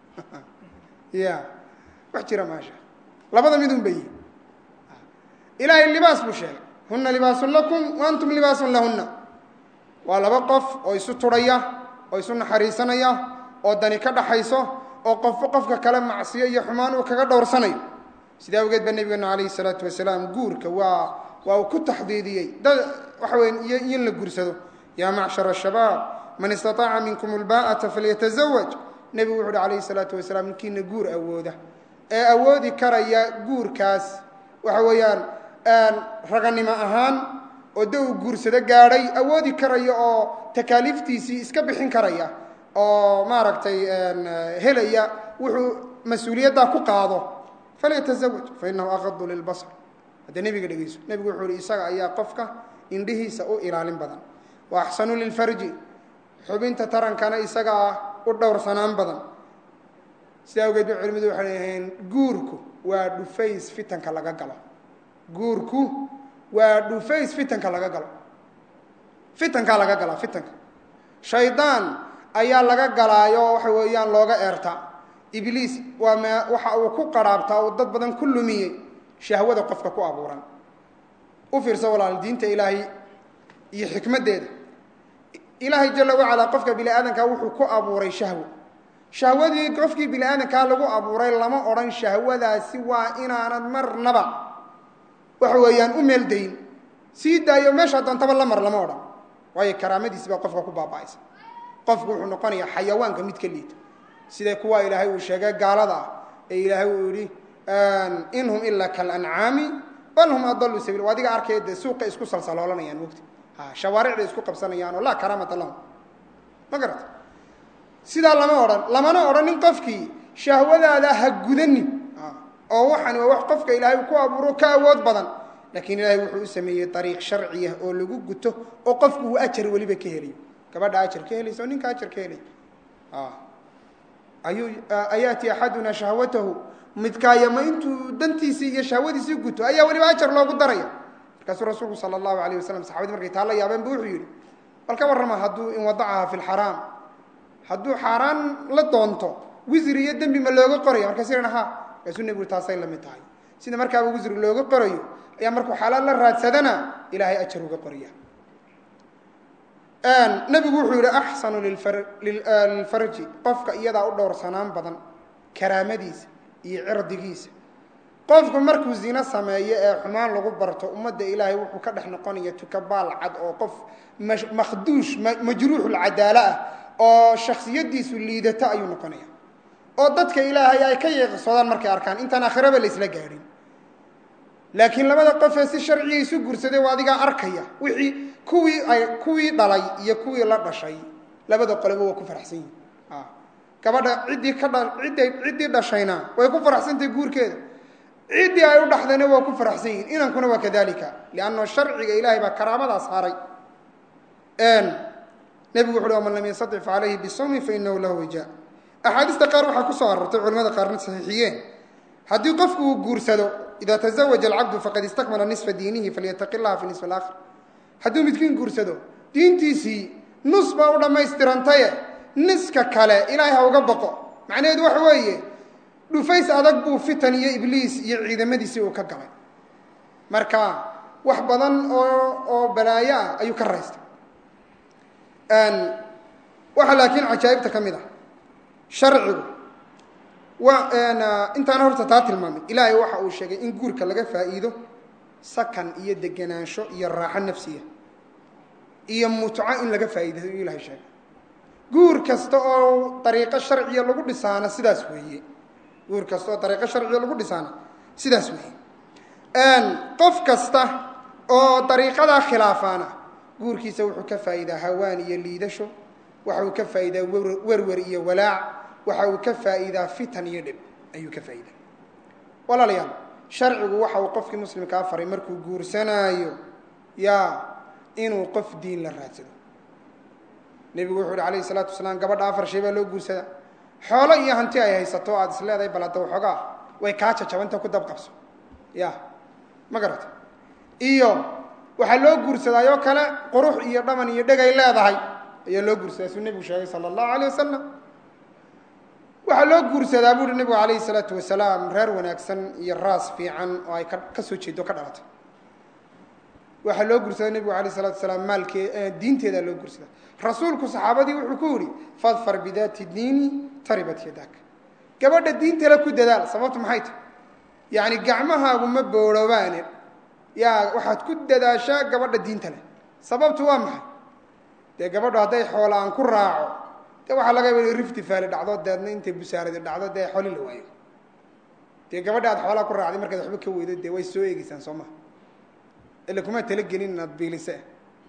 ya wax jira maasha labada midun ba yihin ilaahay libaas buu sheegay huna libaasun lakum wa antum libaasun lahunna waa laba qof oo isu turhaya oo isu naxariisanaya oo dani ka dhaxayso oo qofba qofka kale macsiyo iyo xumaan uu kaga dhowrsanayo sidaa awgeed baa nebigeenu calayhi salaatu wasalaam guurka waa waa uu ku taxdiidiyey dad waxa weya iyo in la guursado yaa macshara shabaab man istataaca minkum ulbaa'ata falyatazawaj nebigu wuxu uhi calayhi salaatu wasalaam ninkiina guur awooda ee awoodi karaya guurkaas waxa weeyaan raganimo ahaan oo da uu guursado gaadhay awoodi karaya oo takaaliiftiisii iska bixin karaya oo maaragtay helaya wuxuu mas-uuliyaddaa ku qaado falyatazawaj fa inahu aqadu lilbasar hadda nebiga dhegeyso nebigu wuxuu ihi isaga ayaa qofka indhihiisa u ilaalin badan wa axsanu lilfarji xubinta tarankana isaga ah u dhowrsanaan badan sidaa awgeed ba culimadu waxay dhaheen guurku waa dhufays fitanka laga galo guurku waa dhufays fitanka laga galo fitankaa laga galaa fitanka shaydaan ayaa laga galaayo waxa weeyaan looga eertaa ibliis waa me waxa uu ku qaraabtaa uu dad badan ku lumiyey shahwada qofka ku abuuran u fiirso walaal diinta ilaahay iyo xikmaddeeda ilaahay jala wacalaa qofka bini aadankaa wuxuu ku abuuray shahwo shahwadii qofkii bini aadankaa lagu abuuray lama odhan shahwadaasi waa inaanad marnaba waxa weeyaan u meeldayn sii daayo meeshaa doontaba la mar lama odhan waayo karaamadiisi baa qofka ku baaba'aysa qofku wuxuu noqonayaa xayawaanka mid ka liita sida kuwa ilaahay uu sheegay gaalada ah ee ilaahay uu yihi in hum ilaa kalancaami bal hum adaluu sabiil waa adiga arkaya dee suuqa isku salsaloolanayaan mogta shawaaricda isku qabsanayaan oo laa karaamata lahum ma garata sidaa lama odhan lamana odhanin qofkii shahwadaada ha gudanin oo waxani waa wax qofka ilaahay ku abuuro ka awood badan laakiin ilaahay wuxuu u sameeyey ariiq sharciya oo lagu guto oo qofku uu ajar weliba ka helayo gabadha ajar ka helaysa oo ninka ajar ka helay ayuu ayaati axaduna shahwatahu midkaaya ma intuu dantiisii iyo shahwadiisii guto ayaa weliba ajar loogu daraya markaasuu rasuulku sala allahu alayh wasalam saxabadii markay taa la yaabeen bu wuxuu yidhi bal ka warrama hadduu in wadacaha fi lxaraam hadduu xaaraan la doonto wisri iyo dembi ma looga qoraya markaas ihan ha markaasuu nebigu taasay la mid tahay sida markaaba wisri looga qorayo ayaa markuu xalaal la raadsadana ilaahay ajar uga qoraya nebigu wuxuu yihi axsanu lilfarji qofka iyadaa u dhowrsanaan badan karaamadiisa iyo cirdigiisa qofku markuu zino sameeyo ee xumaan lagu barto ummadda ilaahay wuxuu ka dhex noqonaya tukabaal cad oo qof makhduush majruuxulcadaalo ah oo shaksiyadiisu liidato ayuu noqonaya oo dadka ilaahay ay ka yeeqsoodaan markay arkaan intaan aakhiraba la isla gaadhin laakiin labada qofee si sharciga isu guursaday waa adigaa arkaya wixii kuwii ay kuwii dhalay iyo kuwii la dhashay labada qoleba waa ku faraxsan yihin gabadha ciddii ka dha cidday ciddii dhashayna way ku faraxsantahay guurkeeda ciddii ay u dhaxdayna waa ku faraxsan yihin inankuna waa kadalika lianna sharciga ilaahay baa karaamadaa saaray nebigu wuxu uhi waman lam yastatic fa calayhi bisawmi fa inahu lahu wijaa axaadiista qaar waxaa kusoo arortay culimada qaarna saxiixiyeen haddii qofku uu guursado ida tazawaja alcabdu faqad istakmala nisfa diinihi falyataqi llaha fi nisfi alaakhir hadduu midkiin guursado diintiisii nus baa u dhammaystirantaye niska kale ilaahay ha uga baqo macnaheedu waxa weeye dhufays adag buu fitan iyo ibliis iyo ciidamadiisii uu ka galay marka wax badan oo oo balaayo ah ayuu ka raystay waxaa laakiin cajaa'ibta ka mid ah sharcigu wa intaana horta taa tilmaamay ilaahay waxa uu sheegay in guurka laga faa'iido sakan iyo degenaansho iyo raaxo nafsiya iyo mutco in laga faa'iidayo uu ilahay sheegay guur kasta oo dariiqo sharciya lagu dhisaana sidaas weeye guur kasta oo dariiqo sharciya lagu dhisaana sidaas weeye qof kasta oo dariiqadaa khilaafaana guurkiisa wuxuu ka faa'iidaa hawaan iyo liidasho waxa uu ka faa'iidaa werwer iyo walaac waxa uu ka faa'iidaa fitan iyo dhib ayuu ka faa'iidaa walaalayaal sharcigu waxa uu qofkii muslimkaa faray markuu guursanaayo yaa inuu qof diin la raadsado nebigu wuxuu uhi alayhi salaatu wasalaam gabadha afar shay baa loo guursadaa xoolo iyo hanti ay haysato aad is leedahay bal hadda waxoogaa way kaa jajabanta ku dabqabso ya ma garata iyo waxaa loo guursadaayoo kale qurux iyo dhaman iyo dhegay leedahay ayaa loo guursadaa suu nebigu sheegay sala allahu alayh wasalam waxaa loo guursadaa buuhi nebigu calayhi salaatu wasalaam reer wanaagsan iyo raas fiican oo ay ka ka soo jeedo ka dhalatay waxaa loo guursadaa nebigu alayh salatu wasalaam maalkee diinteedaa loo guursadaa rasuulku saxaabadii wuxuu ku yidhi fadfar bidaati diini taribat yadak gabadha diintale ku dadaal sababtu maxay tahy yacni gacmahaagu ma boorhoobaane yaa waxaad ku dadaashaa gabadha diinta leh sababtu waa maxay dee gabadhu hadday xoola aan ku raaco dee waxaa laga yaba in rifti faali dhacdo deedna intay busaaradi dhacdo dee xoli la waayo dee gabadha aad xoolaa ku raacday markaad waxba ka weydo dee way soo eegeysaan soo maha ila kuma talagelin inaad biilise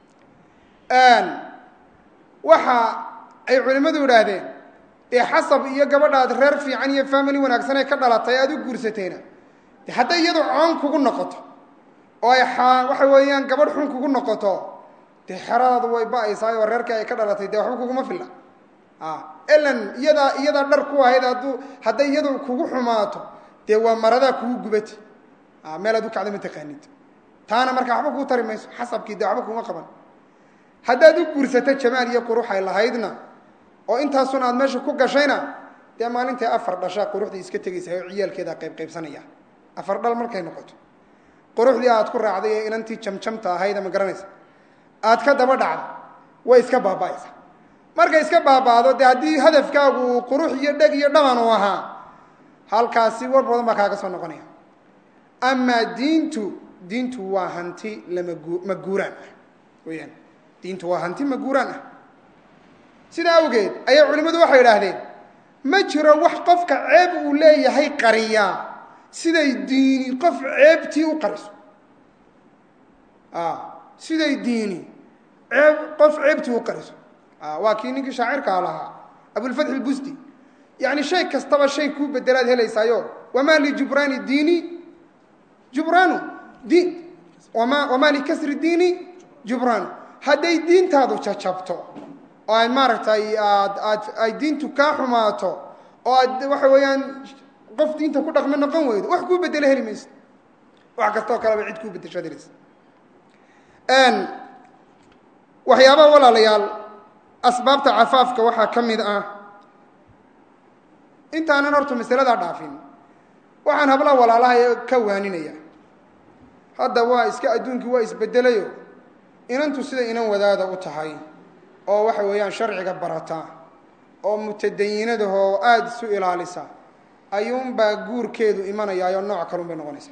waxa ay culimmadu idhaahdeen dee xasab iyo gabadhaad reer fiican iyo family wanaagsan ee ka dhalatay aad u guursatayna de hadday iyadu coon kugu noqoto oo ay waxa weeyaan gabadh xun kugu noqoto dee xeradaadu way ba-aysaay oo reerkii ay ka dhalatay dee waxba kuguma filla elan iyadaa iyadaa dhar ku ahayd hadduu hadday iyadu kugu xumaato dee waa maradaa kugu gubati meel aad u kacda ma taqaanid taana markaa waxba kuu tari mayso xasabkii dee waxba kuma qaban haddaad u guursato jamaal iyo quruxay lahaydna oo intaasun aad meesha ku gashayna dee maalintai afar dhashaa quruxdii iska tegaysa oo ciyaalkeedaa qaybqaybsanaya afar dhal markay noqoto quruxdii aad ku raacday ee inantii jamjamta ahayda ma garanaysa aad ka daba dhacdo way iska baaba'aysa markay iska baaba'do dee haddii hadafkaagu uu qurux iyo dheg iyo dhaman uu ahaa halkaasi war badan baa kaaga soo noqonaya amaa diintu diintu waa hanti lamagu maguuraan ah weyaan diintu waa hanti maguuraan ah sidaa awgeed ayaa culimmadu waxay idhaahdeen ma jiro wax qofka ceeb uu leeyahay qariyaa siday diini qof ceebtii u qariso siday diini ceeb qof ceebtii u qariso waa kii ninkii shaacirkaa lahaa abulfatx ilbusti yacni shay kastaba shay kuu bedelaad helaysaayo wamaa lijubraani diini jubraanu di wama wamaa likasri diini jubraanu hadday diintaadu jajabto oo ay maaragtay aad aad ay diintu kaa xumaato oo aad waxa weeyaan qof diinta ku dhaqme noqon weydo wax kuu bedelo heli mayso wax kastoo kaleba cid kuu bedesho ad helaysa waxyaabaha walaalayaal asbaabta cafaafka waxaa ka mid ah intaanan horta masaladaa dhaafin waxaan hablaha walaalaha ka waaninaya hadda waa iska adduunkii waa isbedelayo inantu sida inan wadaada u tahay oo waxa weeyaan sharciga barata oo mutadayinadahoo aada isu ilaalisa ayuunbaa guurkeedu imanayaayoo nooc kalun bay noqonaysaa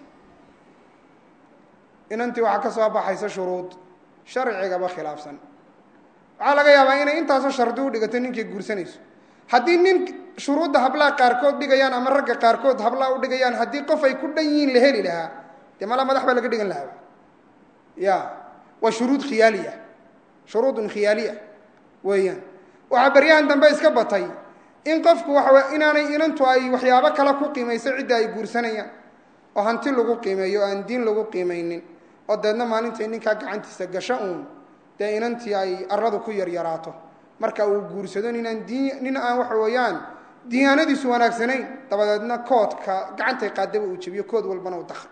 inantii waxaa ka soo baxaysa shuruud sharcigaba khilaafsan waxaa laga yaabaa inay intaasoo shardi u dhigato ninkay guursanayso haddii nin shuruudda hablaha qaarkood dhigayaan ama ragga qaarkood hablaha u dhigayaan haddii qof ay ku dhan yihiin la heli lahaa dee malaa madax baa laga dhigan lahaa ya waa shuruud khiyaaliya shuruudun khiyaaliya weeyaan waxaa baryahan dambe iska batay in qofku waxa inaanay inantu ay waxyaabo kale ku qiimayso cidda ay guursanayaan oo hanti lagu qiimeeyo o aan diin lagu qiimaynin oo deedna maalintay ninkaa gacantiisa gasho uun dee inantii ay aradu ku yaryaraato marka uu guursado ninaan diin nin aan waxa weeyaan diyaanadiisu wanaagsanayn dabadeedna koodka gacantay qaadaba uu jebiyo kood walbana u dakha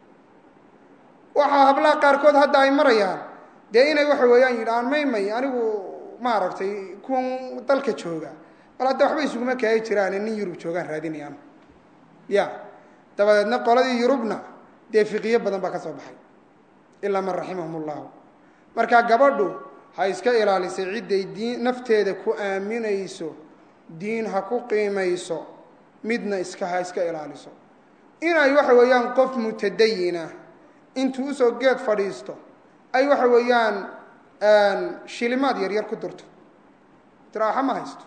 waxaa hablaha qaarkood hadda ay marayaan dee inay waxa weeyaan yidhaan may may anigu maaragtay kuwan dalka jooga bal hadda waxba isuguma kaagi jiraane nin yurub joogaan raadinayaan ya dabadeedna qoladii yurubna dee fiqiyo badan baa ka soo baxay ilaa man raximahum ullahu markaa gabadhu ha iska ilaalisay cidday diin nafteeda ku aaminayso diin ha ku qiimayso midna iska ha iska ilaaliso inay waxa weeyaan qof mutadayina intuu usoo geed fadhiisto ay waxa weeyaan shilimaad yaryar ku durto tiraaxa ma haysto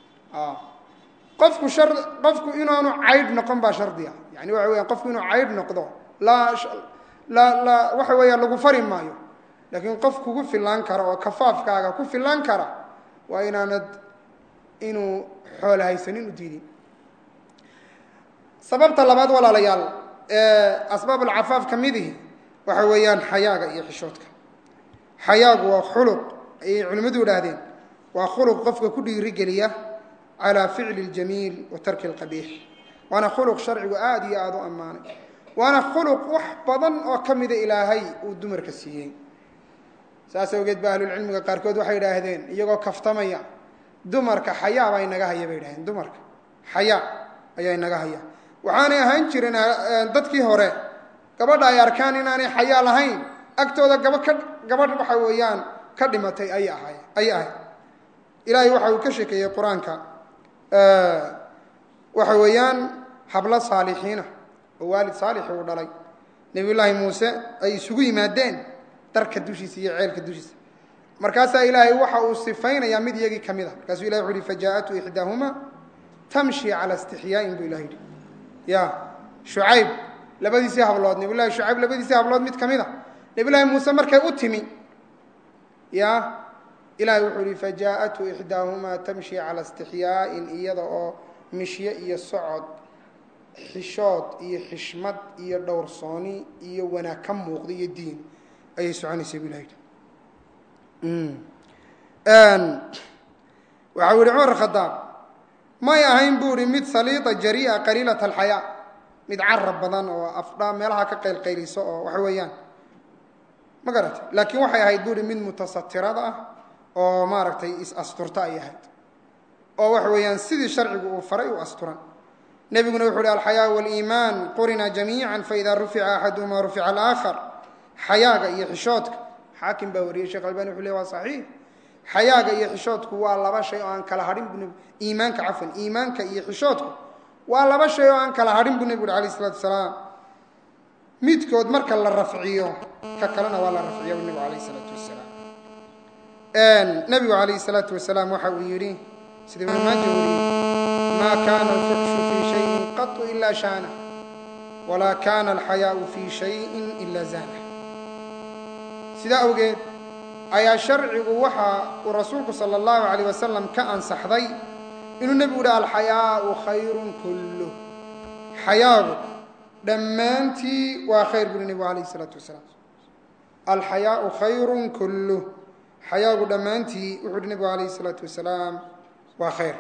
qofku shar qofku inaanu caydh noqon baa shardiga yani waxa weeyaan qofku inuu caydh noqdo laa la la waxa weeyaan lagu fari maayo laakiin qof kugu filaan kara oo kafaafkaaga ku filaan kara waa inaanad inuu xoolo haysanin u diidin sababta labaad walaalayaal ee asbaab alcafaaf ka midihi waxa weeyaan xayaaga iyo xishoodka xayaagu waa khuluq ayay culimmadu idhaahdeen waa khuluq qofka ku dhiirigeliya calaa ficli اljamiil wa tarki اlqabiix waana khuluq sharcigu aada iyo aada u ammaanay waana khuluq wax badan oo ka mida ilaahay uu dumarka siiyey saas awgeed ba ahlulcilmiga qaarkood waxay idhaahdeen iyagoo kaftamaya dumarka xayaa baa inaga haya bay idhahdeen dumarka xayaa ayaa inaga haya waxaanay ahaan jireen dadkii hore gabadha ay arkaan inaanay xayaa lahayn agtooda gaba ka gabadh waxa weeyaan ka dhimatay ayay ahay ayay ahayd ilaahay waxa uu ka sheekeeyey qur-aanka waxa weeyaan hablo saalixiina oo waalid saalixi uu dhalay nebiy llaahi muuse ay isugu yimaadeen darka dushiisa iyo ceelka dushiisa markaasaa ilaahay waxa uu sifaynayaa mid iyagii ka mid a markaasuu ilahi wuxu uhi fajaa'atu ixdaahuma tamshi cala istixyaain buu ilaha yidhi ya shucayb labadiisii hablood nebiy llahi shucayb labadiisii hablood mid ka mid a nebiy llaahi muuse markay u timi ya ilahay wuxuu ihi fajaa'atu ixdaahumaa tamshi cala istixyaa'in iyada oo mishye iyo socod xishood iyo xishmad iyo dhowrsooni iyo wanaag ka muuqda iyo diin ayay soconaysay bu ilah yidhi waxau yihi cumar khadaab may ahayn buu ihi mid saliida jarii'a qaliilat alxayaa mid carab badan oo afdha meelaha ka qaylqayliso oo waxa weeyaan ma garata laakiin waxay ahayd buu ihi mid mutasatirada ah oo maaragtay is-asturta ay ahayd oo waxa weeyaan sidii sharcigu uu faray u asturan nebiguna wuxu uhi alxayaa waliimaan qurina jamiica faida rufica axaduhuma rufica alaakhar xayaaga iyo xishoodka xaakim baa wariyey shekh albani wuxu le waa saxiix xayaaga iyo xishoodku waa laba shay oo aan kala hadhin bu iimaanka cafwan iimaanka iyo xishoodku waa laba shay oo aan kala hadhin buu nebigu uhi alayh isalatu wasalaam midkood marka la rafciyo ka kalena waa la rafciya nebigu alayh isalaatu wasalaam nebigu calayhi salaatu wasalaam waxa uu yidhi sida ibnu maaja wariyey maa kaana alfuxshu fii shayin qatu ila shaana walaa kaana alxayaau fii shayin ila zaana sidaa awgeed ayaa sharcigu waxa uu rasuulku sala allahu calayh wasalam ka ansaxday inuu nebigu uhi alxayaau khayrun kulluh xayaagu dhammaantii waa khayr buuhi nebigu calayh isalaatu wasalaam alxayaau khayrun kulluh xayaagu dhammaantii wuxuu uhi nebigu calayh isalaatu wasalaam waa khayr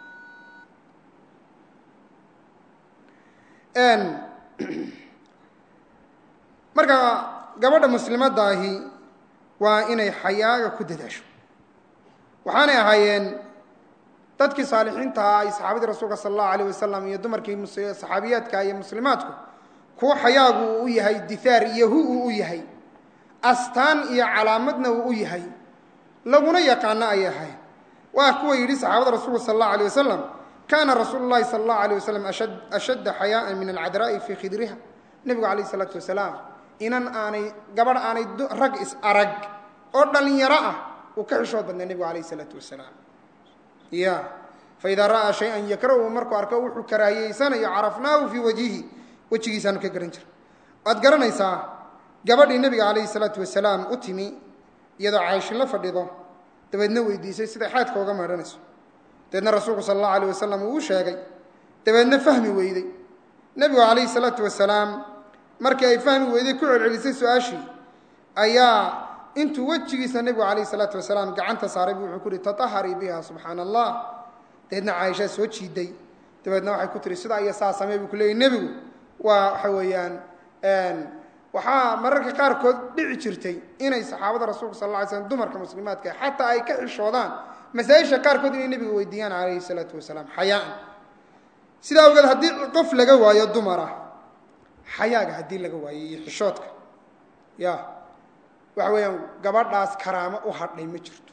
marka gabadha muslimadda ahi waa inay xayaaga ku dadaasho waxaanay ahaayeen dadkii saalixiintaha ay saxaabadii rasuulka sala allahu alayh wasalam iyo dumarkii saxaabiyaadka iyo muslimaadku kuwa xayaagu uu u yahay dithaar iyo hu uu u yahay astaan iyo calaamadna uu u yahay laguna yaqaano ay ahayn waa kuwa yidhi saxaabada rasuulka sala allahu alayh wasalam kaana rasuulu llahi sala allahu alayh wasalam ashadda xayaaan min alcadraa'i fii khidriha nebigu calayh isalaatu wasalaam inan aanay gabadh aanay rag is arag oo dhallinyaro ah uu ka xishood badnaa nebigu calayh isalaatu wasalaam ya faidaa ra'aa shay-an yakrahu markuu arko wuxuu karaahiyeysanayo carafnaahu fii wajhihi wejigiisaanu ka garan jira waad garanaysaa gabadhii nebiga calayhi salaatu wasalaam u timi iyadoo cayshin la fadhido dabeedna weydiisay siday xaadka uga meedhanayso dabeedna rasuulku sala allahu alayh wasalam uu u sheegay dabeedna fahmi weyday nebigu calayhi salaatu wasalaam markii ay fahmi weyday ku celcelisay su-aashii ayaa intuu wejigiisa nebigu calayhi salaatu wasalaam gacanta saaray buu wuxuu ku uhi tataharii biha subxaana allah dabeedna caaishaa soo jiiday dabeedna waxay ku tihi sidaa iyo saa samee buu ku leeyay nebigu waa waxa weeyaan waxaa mararka qaarkood dhici jirtay inay saxaabada rasuulka sal lla ly slm dumarka muslimaadka xataa ay ka xishoodaan masaa-isha qaarkood inay nebiga weydiiyaan calayhi salaatu wasalaam xayaan sidaa ogeed haddii qof laga waayo dumar ah xayaaga haddii laga waayo iyo xishoodka ya waxa weeyaan gabadhaas karaamo u hadhay ma jirto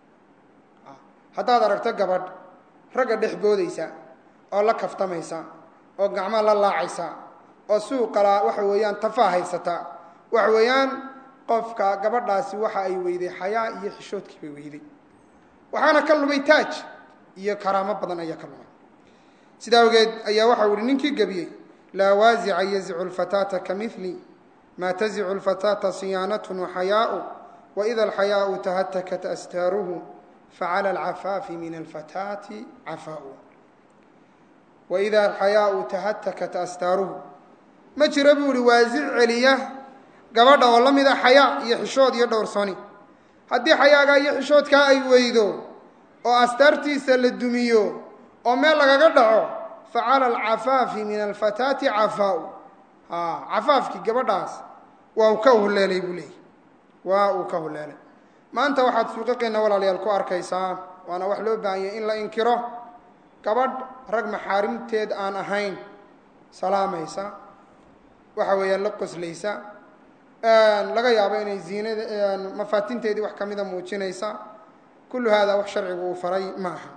haddaad aragto gabadh ragga dhex boodaysa oo la kaftamaysa oo gacmaha la laacaysa oo suuqala waxa weeyaan tafaa haysata waxa weeyaan qofka gabadhaasi waxa ay weyday xayaa iyo xishoodkii bay weyday waxaana ka lumay taaj iyo karaamo badan ayaa ka lumay sidaa awgeed ayaa waxau ihi ninkii gebiyey laa waasica yazicu lfataata kamili maa tazicu lfataata siyaanatun waxayaau waida alxayaau tahatakat astaaruhu facala alcafaafi min alfataati cafaau waida alxayaau tahatakat astaaruhu ma jiro buu ihi waasic celiya gabadha oo la mid a xayaa iyo xishood iyo dhowrsoni haddii xayaagaa iyo xishoodkaa ay weydo oo astaartiisa la dumiyo oo meel lagaga dhaco facala alcafaafi min alfataati cafaau cafaafkii gabadhaas waa uu ka huleelay buu leeyay waa uu ka huleelay maanta waxaad suuqaqeenna walaalayaal ku arkaysaa waana wax loo baahanyay in la inkiro gabadh rag maxaarimteed aan ahayn salaamaysa waxa weeyaan la qoslaysa laga yaabo inay ziinada mafaatinteedii wax kamida muujinaysa kullu haadaa wax sharcigu uu faray ma aha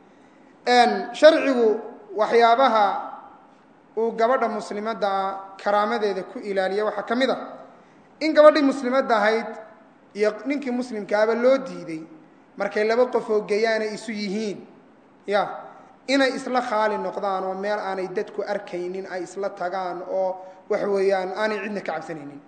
sharcigu waxyaabaha uu gabadha muslimaddaa karaamadeeda ku ilaaliya waxaa ka mid a in gabadhii muslimadda ahayd iyo ninkii muslimkaaba loo diiday markay laba qof oo geyaanay isu yihiin ya inay isla khaali noqdaan oo meel aanay dadku arkaynin ay isla tagaan oo waxa weeyaan aanay cidna ka cabsanaynin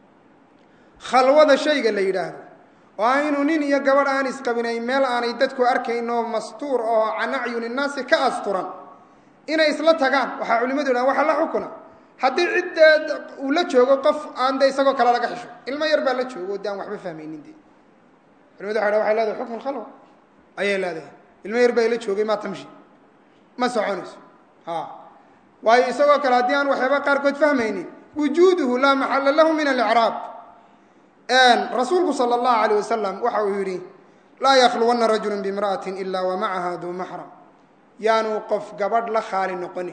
khalwada shayga la yidhaahdo oo ah inuu nin iyo gabadh aan isqabinay meel aanay dadku arkayn oo mastuur oo can acyuni nnaasi ka asturan inay isla tagaan waxaa culimadu yidhahan waxa la xukuna haddii ciddeed uu la joogo qof aan de isagoo kale laga xisho ilmo yar baa la joogo o de aan waxba fahmaynin de culimadu waxa waxay leedahay xukmu lkhalwa ayay leedahay ilmo yar baa ila joogay maa tamshi ma soconayso a waayo isagoo kale haddii aan waxyaaba qaarkood fahmaynin wujuuduhu laa maxalla lahu min alicraab rasuulku sala allahu alayh wasalam waxa uu yidhi laa yakhluwanna rajulu bimra'atin ila wa macaha duu maxram yaanu qof gabadh la khaali noqonin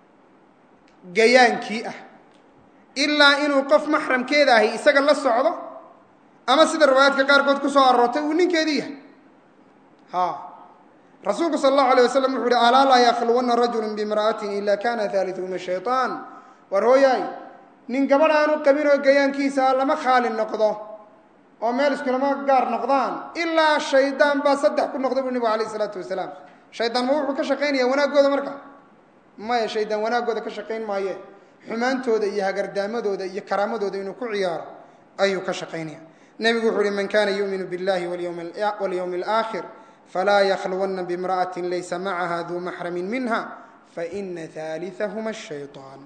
gayaankii ah ilaa inuu qof maxramkeeda ahi isaga la socdo ama sida riwaayaadka qaarkood ku soo aroortay uu ninkeedii yahay ha rasuulku sala allahu alayh wasalam wuxuu uhi alaa laa yakhluwanna rajulu bimra'atin ila kana haaliuhuma shayطaan war hooyaay nin gabadh aanu qabin oo gayaankiisa lama khaali noqdo oo meel iskulama gaar noqdaan ilaa shaydaan baa saddex ku noqda buu nebigu alayh isalaatu wasalaam shaydaan ma wuxuu ka shaqaynaya wanaaggooda marka maya shaydaan wanaaggooda ka shaqayn maaye xumaantooda iyo hagardaamadooda iyo karaamadooda inuu ku ciyaaro ayuu ka shaqaynaya nebigu wuxuu uhi man kana yuuminu biاllahi walyowmi alaakhir falaa yakhluwanna bimra'atin laysa macaha duu maxramin minha faina haaliahuma shayطaan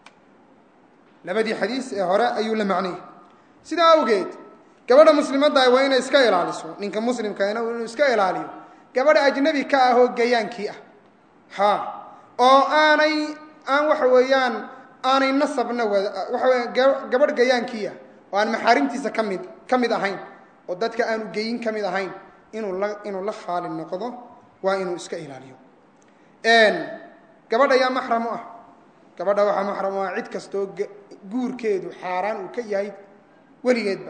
labadii xadiis ee hore ayuu la macnayay sidaa awgeed gabadha muslimadda waa inay iska ilaaliso ninka muslimkaana inuu iska ilaaliyo gabadha ajnabi ka ah oo gayaankii ah ha oo aanay aan waxa weeyaan aanay nasabna wada waxa weya gabadh gayaankii ah oo aan maxaarimtiisa ka mid ka mid ahayn oo dadka aanu geyin ka mid ahayn inuu la inuu la khaali noqdo waa inuu iska ilaaliyo gabadha yaa maxram u ah gabadha waxaa maxram u ah cid kastoo guurkeedu xaaraan uu ka yahay weligeedba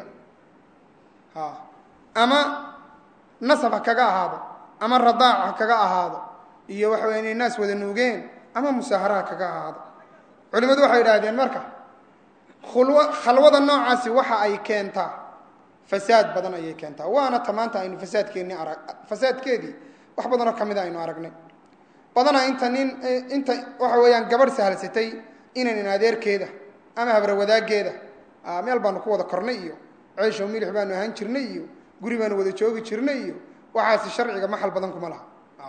ha ama nasab ha kaga ahaado ama radaac ha kaga ahaado iyo waxa weya inay naas wada nuugeen ama musaahara ha kaga ahaado culimmadu waxay idhaahdeen marka khulw khalwada noocaasi waxa ay keentaa fasaad badan ayay keentaa waana ta maanta aynu fasaadkeennii arag fasaadkeedii wax badanoo ka mida aynu aragnay badanaa inta nin inta waxa weeyaan gabadh sahalsatay inanin adeerkeeda ama habra wadaaggeeda meel baanu ku wada kornay iyo ceyshow milix baanu ahaan jirnay iyo guri baanu wada joogi jirnay iyo waxaasi sharciga maxal badan kuma laha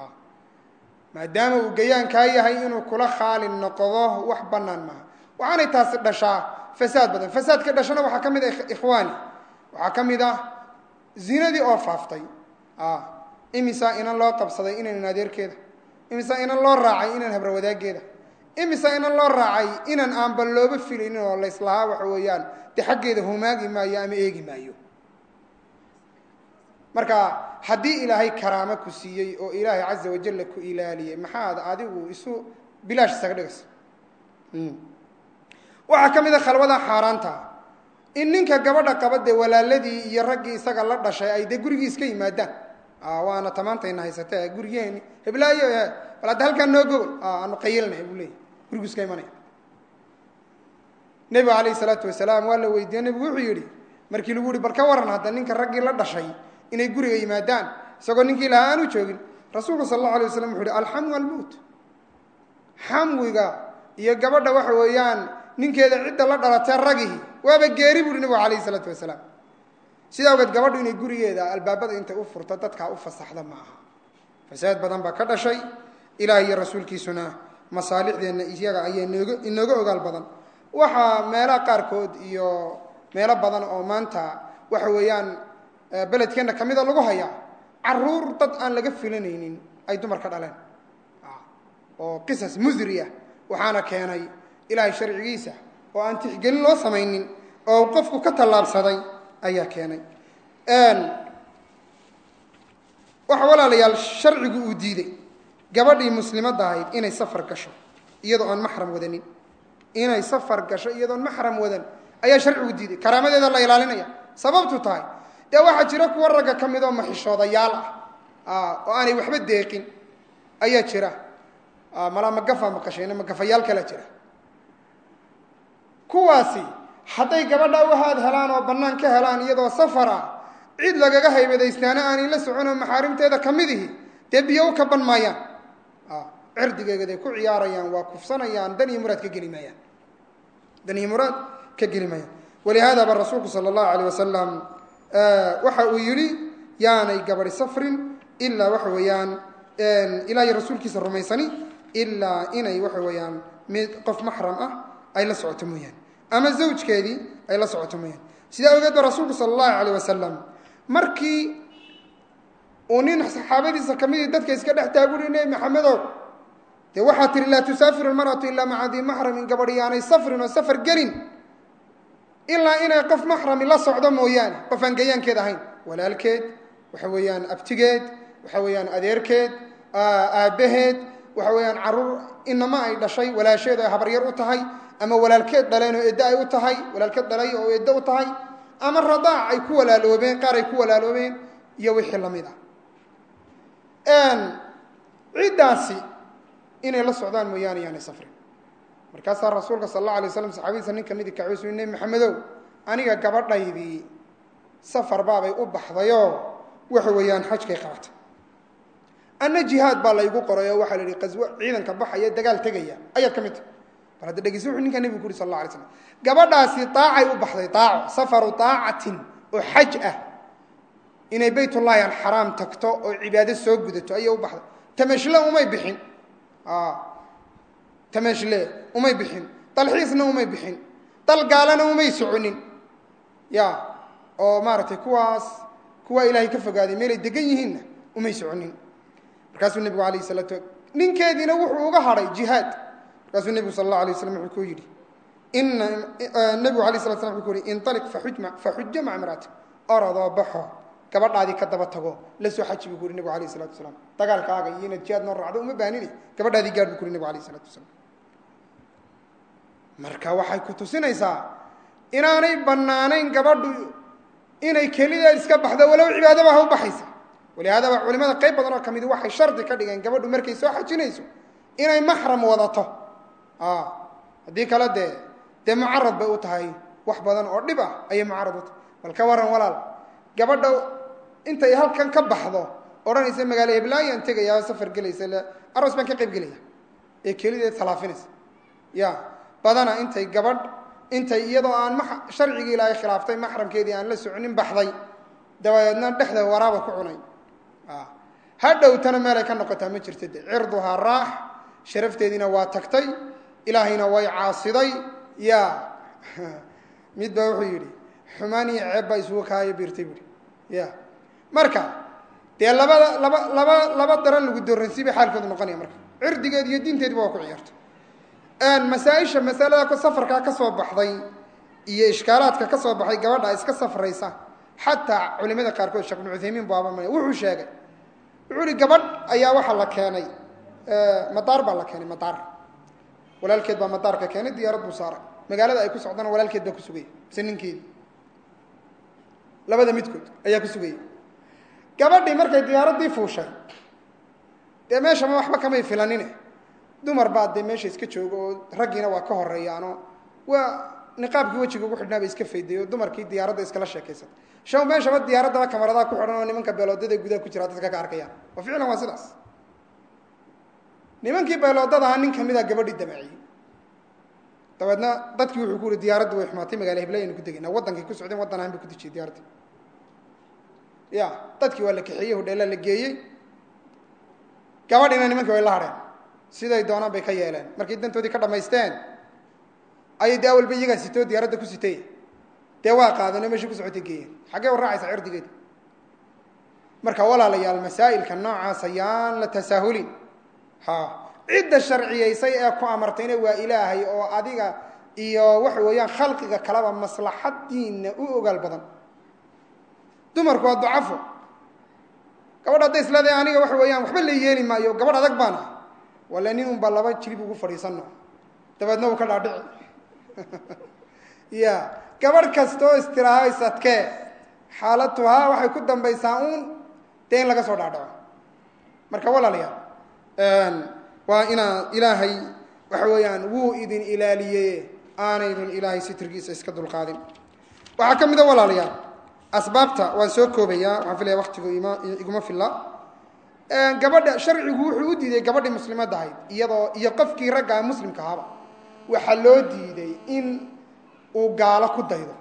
maadaama uu gayaankaa yahay inuu kula khaali noqdo wax bannaan maaha waxaanay taasi dhashaa fasaad badan fasaadka dhashana waxaa ka mid ah ikhwaani waxaa ka mid ah zinadii oo faaftay imisaa inan loo qabsaday inanan adeerkeeda imisaa inan loo raacay inan habra wadaaggeeda imisaa inan loo raacay inan aanba looba filaynin oo layslahaa waxa weeyaan de xaggeeda humaagi maayo ama eegi maayo marka haddii ilaahay karaamo ku siiyey oo ilaahay caza wajalla ku ilaaliyey maxaad adigu isu bilaash isaga dhigaysa waxaa ka mid a khalwada xaaraanta in ninka gabadha qaba dee walaaladii iyo raggii isaga la dhashay ay dee gurigii iska yimaadaan waana tamaantayna haysate gurigeeni heblaayo bal hadda halkaan noo gogol aanu qayilnay buu leeyay gurigu iska imanaya nebigu calayhi salaatu wasalaam waa la weydiiye nebigu wuxuu yidhi markii lagu yihi bal ka waran hadda ninka raggii la dhashay inay guriga yimaadaan isagoo ninkii lahaa aanu joogin rasuulku sal allahu alay waslam wuxu uhi alxamwu almowt xamwiga iyo gabadha waxa weeyaan ninkeeda cidda la dhalatee ragihi waaba geeri buuhi nebigu calayhi salaatu wasalaam sidaa ogeed gabadhu inay gurigeeda albaabada intay u furto dadkaa u fasaxda ma aha fasaad badan baa ka dhashay ilaah iyo rasuulkiisuna masaalixdeenna iyaga ayaa nooga inooga ogaal badan waxaa meelaha qaarkood iyo meelo badan oo maanta waxa weeyaan beledkeenna ka mida lagu hayaa caruur dad aan laga filanaynin ay dumarka dhaleen oo qisas musriya waxaana keenay ilaahay sharcigiisa oo aan tixgelin loo samaynin oo qofku ka tallaabsaday ayaa keenay waxa walaalayaal sharcigu uu diiday gabadhii muslimadda ahayd inay safar gasho iyadoo aan maxram wadanin inay safar gasho iyadoon maxram wadan ayaa sharcigu diiday karaamadeeda la ilaalinaya sababtu tahay dee waxaa jira kuwa ragga ka mid oo maxishoodayaal ah oo aanay waxba deeqin ayaa jira malaa magafa maqashayna magafayaal kalaa jira kuwaasi hadday gabadha uhaad helaan oo bannaan ka helaan iyadoo safar ah cid lagaga haybadaystaana aanay la socon oo maxaarimteeda ka mid ihi dee biyo u kaban maayaan cirdigeegaday ku ciyaarayaan waa kufsanayaan dan iyo muraad ka geli maayaan dan iyo muraad ka geli maayaan walihaadaba rasuulku sala allahu alayh wasalam waxa uu yidhi yaanay gabadi safrin ilaa waxa weeyaan ilaahay rasuulkiisa rumaysani ilaa inay waxa weeyaan mid qof maxram ah ay la socoto mooyaane ama zawjkeedii ay la socoto mooyaane sidaa ogeed ba rasuulku sala allahu alayh wasalam markii uu nin saxaabadiisa ka midii dadka iska dhex taaguri nebi maxamedow dee waxaa tihi laa tusaafiru almar'atu ilaa maca dii maxramin gabadhi yaanay safrin oo safar gelin ilaa inay qof maxrami la socdo mooyaane qof aan gayaankeed ahayn walaalkeed waxa weeyaan abtigeed waxa weeyaan adeerkeed aabbaheed waxa weeyaan carruur inama ay dhashay walaasheed ay habaryar u tahay ama walaalkeed dhaleen oo eddo ay u tahay walaalkeed dhalay oo eddo u tahay ama radaac ay ku walaaloobeen qaar ay ku walaaloobeen iyo wixii la mid ah ciddaasi inay la socdaan mooyaane yaanay safrin markaasaa rasuulka sal alla alay slam saxaabadiisa nin kamidi kacuusu nebi maxamedow aniga gabadhaydii safar baabay u baxdayoo waxa weeyaan xajkay qabatay anna jihaad baa laygu qoray oo waxaa la yihi qaswo ciidanka baxaya dagaal tegaya ayaad ka mid tahay bal hadda dhegeysa wuxuu ninkaa nebigu ku yuri sal alla alay slam gabadhaasi daacay u baxday daaco safaru daacatin oo xaj ah inay baytullaahi alxaraam tagto oo cibaado soo gudato ayay u baxday tamashle umay bixin tamashle umay bixin dalxiisna umay bixin dal gaalana umay soconin ya oo maaragtay kuwaas kuwaa ilaahay ka fogaaday meelay degan yihiinna umay soconin markaasuu nebigu alayh salaatu ninkeediina wuxuu uga hadhay jihaad markaasuu nebigu sal alla alay waslam wuxuu ku yidhi ina nebigu alay slat slam wuxuu ku yihi inaliq faxujma faxuja maca imraati orodoo baxo gabadhaadii ka daba tago la soo xaji buu ku yuri nebigu alayh isalatu wasalaam dagaalkaaga iyo inaad jihaad noo raacdo uma baanini gabadhaadii gaadh buu ku yuri nebigu alayh isalatu wasalaam marka waxay ku tusinaysaa inaanay bannaanayn gabadhu inay kelideed iska baxdo walow cibaadaba ha u baxaysa walihaadaba culimada qayb badan oo ka midi waxay shardi ka dhigeen gabadhu markay soo xajinayso inay maxram wadato haddii kale dee dee mucarad bay u tahay wax badan oo dhib ah ayay mucarad u tahay bal ka waran walaal gabadha intay halkan ka baxdo odhanaysa magaalo heblaayaan tegaya safar gelaysa aroos baan ka qayb gelaya ee kelideed talaafinaysa ya badana intay gabadh intay iyadoo aan ma sharcigii ilaahay khilaaftay maxramkeedii aan la soconin baxday dabadeedna dhexda waraaba ku cunay ha dhowtana meelay ka noqotaa ma jirta de cirduhaa raax sharafteediina waa tagtay ilaahayna way caasiday ya mid baa wuxuu yidhi xumaan iyo ceeb baa isugu kaayo biirtay buui ya marka dee labada laba laba laba daran lagu dooransi bay xaalkoodu noqonaya marka cirdigeed iyo diinteediba waa ku ciyaartay masaaisha masalada safarkaa ka soo baxday iyo ishkaalaadka ka soo baxay gabadha iska safraysa xataa culimada qaarkood sheekh ibnu cuthaymiin baaba maya wuxuu sheegay wuxuu ihi gabadh ayaa waxaa la keenay madaar baa la keenay madaar walaalkeed baa madaarka keenay diyaarad buu saaray magaalada ay ku socdana walaalkeed baa ku sugaya mise ninkeedi labada midkood ayaa ku sugaya gabadhii markay diyaaraddii fuushay dee meeshama waxba kamay filanine dumar baa dee meesha iska jooga oo raggiina waa ka horeeyaanoo waa niqaabkii wejiga ugu xidhnaa bay iska fayday oo dumarkii diyaaradda iskala sheekaysatay shaw meeshaba diyaaraddaba kamaradaa ku xidhan oo nimanka beeloodada gudaha ku jira dadka ka arkayaan wa ficlan waa sidaas nimankii beeloodadaha nin kamida gabadhii damaciyey dabeedna dadkii wuxuu ku yihi diyaaraddi way xumaatay magala hiblay aynu ku degayna waddankay ku socdeen waddan ahaan bay ku dejiyey diyaaraddi ya dadkii waa la kaxeeyey hodheelaa la geeyey gabadhiina nimankii way la hadheen siday doonaan bay ka yeeleen markay dantoodii ka dhamaysteen ayay dee awalba iyagaa sitoo diyaaradda ku sitay dee waa qaadano meeshii ku socotay geeyeen xaggee u raacaysa cirdigeeda marka walaalayaal masaa'ilka noocaas ayaan la tasaahulin ha cidda sharciyaysay ee ku amartayna waa ilaahay oo adiga iyo waxa weeyaan khalqiga kaleba maslaxadiina u ogaal badan dumarku waa ducafo gabadh hadday isleedahay aniga waxa weeyaan waxba la yeeli maayo gabadh adag baan ah walla nin unba laba jilib ugu fadhiisanno dabeedna uu ka dhaadhici ya gabadh kastoo istiraahays-adkee xaalatuhaa waxay ku dambaysaa uun dee in laga soo dhaadhaco marka walaalayaal waa inaa ilaahay waxa weeyaan wuu idin ilaaliyey aanaydun ilaahay sitirkiisa iska dulqaadin waxaa ka mid a walaalayaal asbaabta waan soo koobayaa waxaan filaya waktigu ima iguma filla gabadha sharcigu wuxuu u diiday gabadhii muslimadda ahayd iyadoo iyo qofkii raggaa muslimka ahaba waxaa loo diiday in uu gaalo ku daydo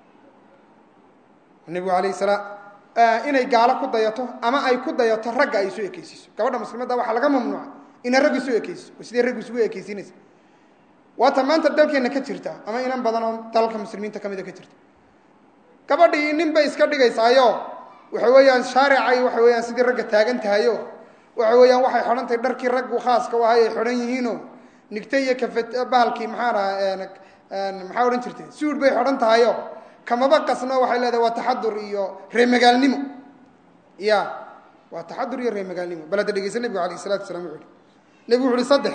nebigu alayh salaam inay gaalo ku dayato ama ay ku dayato ragga ay isu ekeysiiso gabadha muslimadda waxaa laga mamnuuca inay raggu isu ekeysiso oo sidee raggu isugu ekeysiinaysa waata maanta dalkeenna ka jirta ama inan badan oo dalalka muslimiinta ka mida ka jirta gabadhii nin bay iska dhigaysaayo waxa weeyaan shaaricay waxa weeyaan sidii ragga taagan tahayo waxa weeyaan waxay xidhan tahay dharkii raggu khaaska u ahay ay xidhan yihiino nigta iyo kafe bahalkii maxaa dhaha maxaa odhan jirtay suud bay xidhan tahayo kamaba qasno waxay leedahay waa taxadur iyo reemagaalnimo ya waa taxadur iyo reemagaalnimo bal hadda dhegeysa nebigu alayh isalatu wasalaam wuxu uhi nebigu wuxu uhi saddex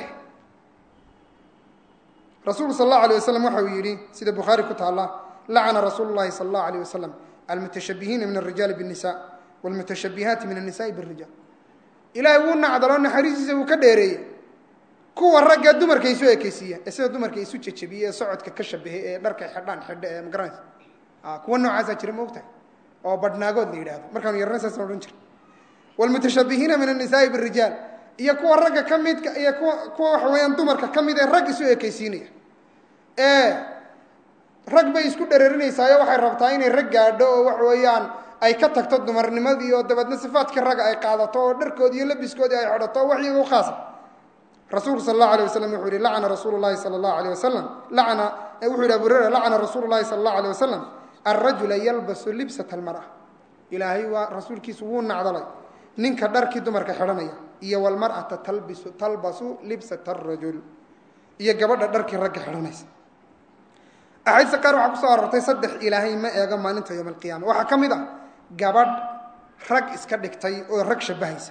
rasuulku sal allahu alay wasalam waxa uu yidhi sida bukhaari ku taalla lacana rasuulu llahi sala allahu alayh wasalam almutashabihiina min alrijaali biاnisa wاlmutashabihaati min annisaai biاrijaal ilaahay wuu nacdaloo naxariistiisa wuu ka dheereeyey kuwa ragga dumarka isu ekeysiiya ee sida dumarka isu jejebiye ee socodka ka shabahe ee dharka xidhaan xidha ee magaranaysa kuwa noocaasaa jira ma ogtahay oo badhnaagood la yidhahdo markaanu yarana saasna odhan jira wاlmutashabihiina min annisaai biاrijaal iyo kuwa ragga ka midka iyo kuwa kuwa waxa weeyaan dumarka ka mid ee rag isu ekeysiinaya ee rag bay isku dhereerinaysaao waxay rabtaa inay rag gaadho oo waxa weeyaan ay ka tagto dumarnimadii oo dabeedna sifaadkii ragga ay qaadato oo dharkoodii iyo labiskoodii ay xidhato o wax iyaga u khaasa rasuulku sal allahu alay wasalam wuxuu yihi lacana rasuulu llahi sala allahu alay wasalam lacana wuxuu yihi abu hurera lacana rasuulu llahi sala allahu alay wasalam alrajula yalbasu libsata almar'a ilaahay waa rasuulkiisu wuu nacdalay ninka dharkii dumarka xidhanaya iyo walmar'ata talbisu talbasu libsata arajul iyo gabadha dharkii ragga xidhanaysa axaadiista qaar waxaa kusoo arortay saddex ilaahay ma eego maalinta yowma alqiyaama waxaa ka mid ah gabadh rag iska dhigtay oo rag shabahaysa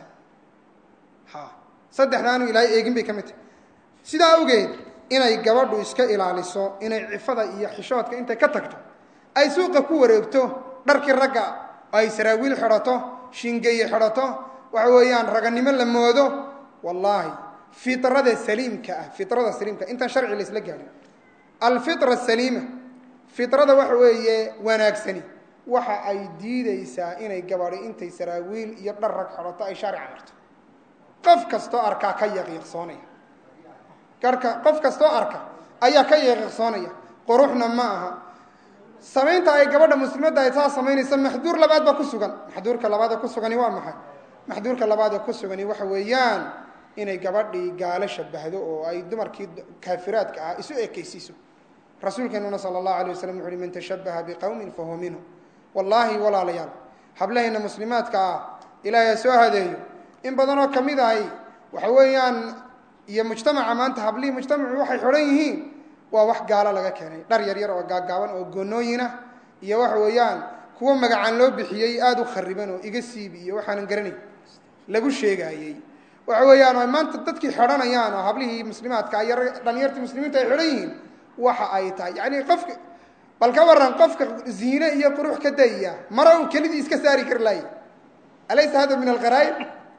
ha saddexdaanu ilaahay eegin bay ka mid tahay sidaa awgeed inay gabadhu iska ilaaliso inay cifada iyo xishoodka intay ka tagto ay suuqa ku wareegto dharkii ragga oo ay saraawiil xidhato shingeeye xidhato waxa weeyaan raganimo la moodo wallaahi fitrada saliimka ah fitrada saliimka intaan sharci la isla gaadhin alfitra saliima fitrada waxa weeye wanaagsani waxa ay diideysaa inay gabadhi intay saraawiil iyo dhar rag xidhato ay shaarica marto qof kastoo arkaa ka yaqiiqsoonaya garhka qof kastoo arka ayaa ka yaqiiqsoonaya quruxna ma aha samaynta ay gabadha muslimadda ay saa samaynaysa maxduur labaad baa ku sugan maxduurka labaadee ku sugani waa maxay maxduurka labaadee ku sugani waxa weeyaan inay gabadhii gaalo shabahdo oo ay dumarkii kaafiraadka ah isu ekeysiiso rasuulkeenuna sala allahu alay waslam wuxu uhi man tashabaha biqowmin fahuwa minhu wallaahi walaalayaal hablahayna muslimaadka ah ilaahay ha soo hadeeyo in badanoo ka mid ahay waxa weeyaan iyo mujtamaca maanta hablihii mujtamacu waxay xidhan yihiin waa wax gaalo laga keenay dhar yar yar oo gaaggaaban oo goonooyinah iyo waxa weeyaan kuwo magacaan loo bixiyey aada u khariban oo iga siibi iyo waxaanan garanayn lagu sheegaayey waxa weeyaan ay maanta dadkii xidhanayaan oo hablihii muslimaadka iyo dhalinyartii muslimiinta ay xidhan yihiin waxa ay tahay yacni qofka bal ka waran qofka ziine iyo qurux ka dayya mara uu kelidii iska saari kari lahay alaysa hada min alqaraa'ib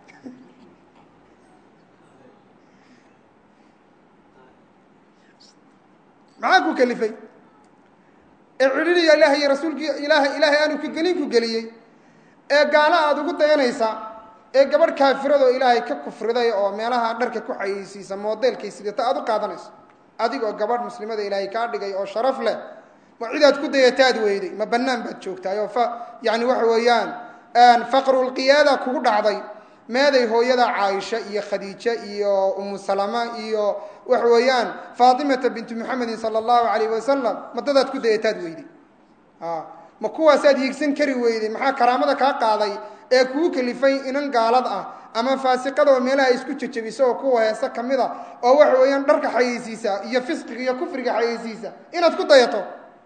maxaa ku kelifay ee cidhiriya ilaah iyo rasuulkii ilaah ilaahay aanu ku gelin ku geliyey ee gaalo aada ugu dayanaysa ee gabadh kaafiradoo ilaahay ka kufriday oo meelaha dharka ku xayeysiisa moodeelkay sidata aada u qaadanayso adigoo gabadh muslimada ilaahay kaa dhigay oo sharaf leh ma cidaad ku dayataad weyday ma bannaan baad joogtahay oo fa yani waxa weeyaan faqrulqiyaada kugu dhacday meeday hooyada caaisha iyo khadiije iyo umu salama iyo waxa weeyaan faatimata bintu muxamedin sala allahu alayh wasalam ma dadaad ku dayataad weyday ma kuwaasaad hiigsan kari weyday maxaa karaamada kaa qaaday ee kuu kalifay inan gaalad ah ama faasiqada oo meelaha isku jejebiso oo kuwa heese ka mid a oo waxa weeyaan dharka xayeysiisa iyo fisqiga iyo kufriga xayeysiisa inaad ku dayato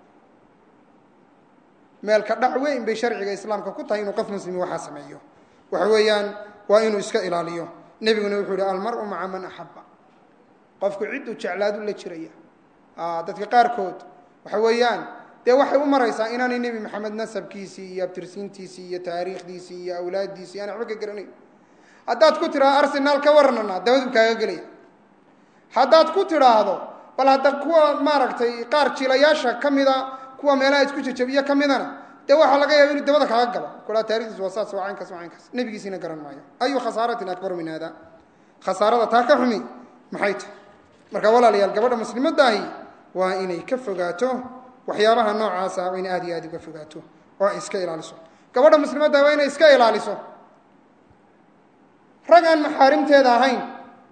meelka dhac weyn bay sharciga islaamka ku tahay inuu qof muslimi waxaa sameeyo waxa weeyaan waa inuu iska ilaaliyo nebiguna wuxuu yihi almaru maca man axaba qofku cidduu jeclaadu la jiraya dadka qaarkood waxa weeyaan dee waxay u maraysaa inaanay nebi maxamed nasabkiisii iyo abtirsiintiisii iyo taariikhdiisii iyo awlaaddiisii aan waxba ka garanayn haddaad ku tidhaahdo arsenaal ka warnana dabaduu kaaga gelaya haddaad ku tidhaahdo bal hadda kuwa maaragtay qaar jilayaasha ka mida kuwa meelaha isku jejabiyo ka midana dee waxaa laga yaaba inuu dabada kaaga galo kuhaa taarikhdiis waa saas waa caynkaas waa caynkaas nebigiisiina garan maayo ayu khasaaratin akbaru min hada khasaarada taa ka xumi maxay tahay marka walaalayaal gabadha muslimadaahi waa inay ka fogaato waxyaabaha noocaasa waa inay aad iyo aad uga fogaato oo ay iska ilaaliso gabadha muslimaddahi waa inay iska ilaaliso rag aan maxaarimteeda ahayn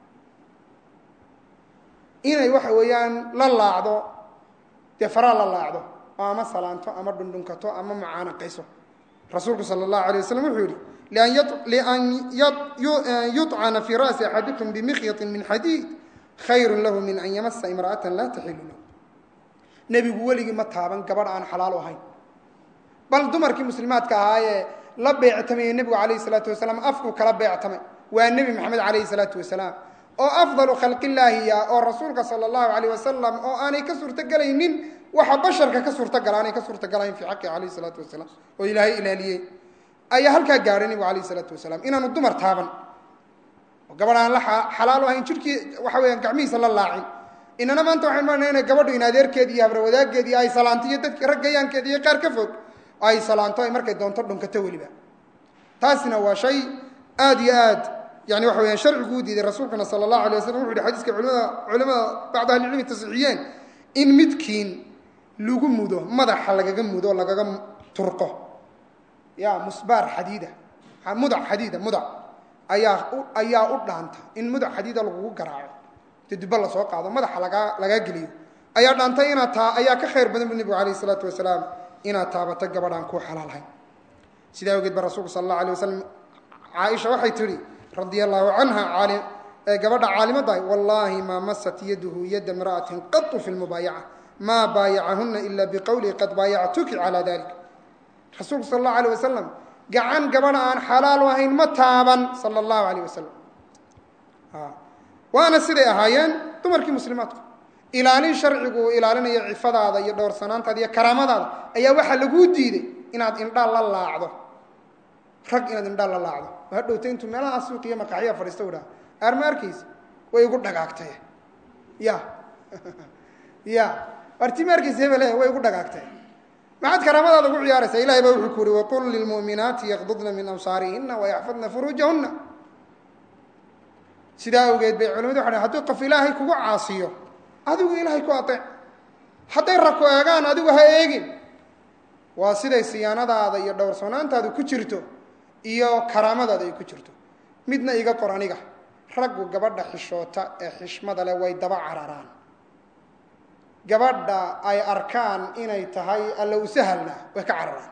inay waxa weeyaan la laacdo dee faraa la laacdo oo ama salaanto ama dhundhunkato ama mucaanaqayso rasuulku sala allahu alay wasalam wuxuu yihi lian yuطcana fii ra'si axadikum bimikyatin min xadiid khayru lahu min an yamasa imra'atan laa taxilu lahu nebigu weligii ma taaban gabadh aan xalaal ahayn bal dumarkii muslimaadka ahaayee la beectamayey nebigu calayhi salaatu wasalaam afkuu kala beectamay waa nebi maxamed calayhi salaatu wasalaam oo afdalu khalqillaahiya oo rasuulka sala allahu alayh wasalam oo aanay ka suurtogelaynin waxa basharka ka suurtagala aanay ka suurtagalayn fii xaqi calayhi salaatu wasalaam oo ilaahay ilaaliyey ayaa halkaa gaadhay nebigu calayhi salaatu wasalaam inaanu dumar taaban oo gabadh aan la xalaalo ahayn jidhkii waxa weeyaan gacmihiisa la laacin inana maanta waxayn maranaa inay gabadhu in adeerkeedi iyo habrawadaaggeedi ay salaanto iyo dadki raggayaankeedi iyo qaar ka fog ay salaanto ay markay doonto dhunkato weliba taasina waa shay aad iyo aad yani waxa weyaan sharcigu u diiday rasuulkuna sala allahu alay waslam wuxu uhi xadiiska culimada culimada bacd ahlicilmi tasixiyeen in midkiin lagu mudo madaxa lagaga mudo lagaga turqo ya musbaar xadiida mudac xadiida mudac ayaa ayaa u dhaanta in mudac xadiida lagugu garaaco dee dubba lasoo qaado madaxa lagaa lagaa geliyo ayaa dhaantay inaad taa ayaa ka khayr badan bu nebigu alayh isalaatu wasalaam inaad taabato gabadhaan kuu xalaalahayn sidaa awgeed ba rasuulku sala allahu alay wasalam caaisha waxay tidhi radia allahu canha ee gabadha caalimaddahay wallaahi maa masat yaduhu yada imra'atin qatu fi lmubaayaca maa baayacahuna ila biqowlihi qad baayactuki calaa dalik rasuulku sala allahu alayh wasalam gacan gabadha aan xalaal ahayn ma taaban sala allahu alayh wasalam waana siday ahaayeen dumarkii muslimaadku ilaalin sharcigu uu ilaalinayo cifadaada iyo dhowrsanaantaada iyo karaamadaada ayaa waxaa laguu diiday inaad indhaal la laacdo rag inaad indhaal la laacdo oo hadhowta intuu meelaha suuqiyo maqaxya fadhiista u dhaha aarma arkaysa way igu dhagaagtay ya ya artima arkaysa hebele way igu dhagaagtay maxaad karaamadaada ugu ciyaaraysaa ilahay baa wuxuu ku uhi waqul lilmu'minaati yaqdudna min absaarihina wayaxfadna furuujahuna sidaa awgeed bay culimadu waxa haduu qof ilaahay kugu caasiyo adigu ilaahay ku ateec hadday ragku eegaan adigu ha eegin waa siday siyaanadaada iyo dhowrsoonaantaadu ku jirto iyo karaamadaada ay ku jirto midna iga qor aniga raggu gabadha xishoota ee xishmada leh way daba cararaan gabadha ay arkaan inay tahay alla u sahalna way ka cararaan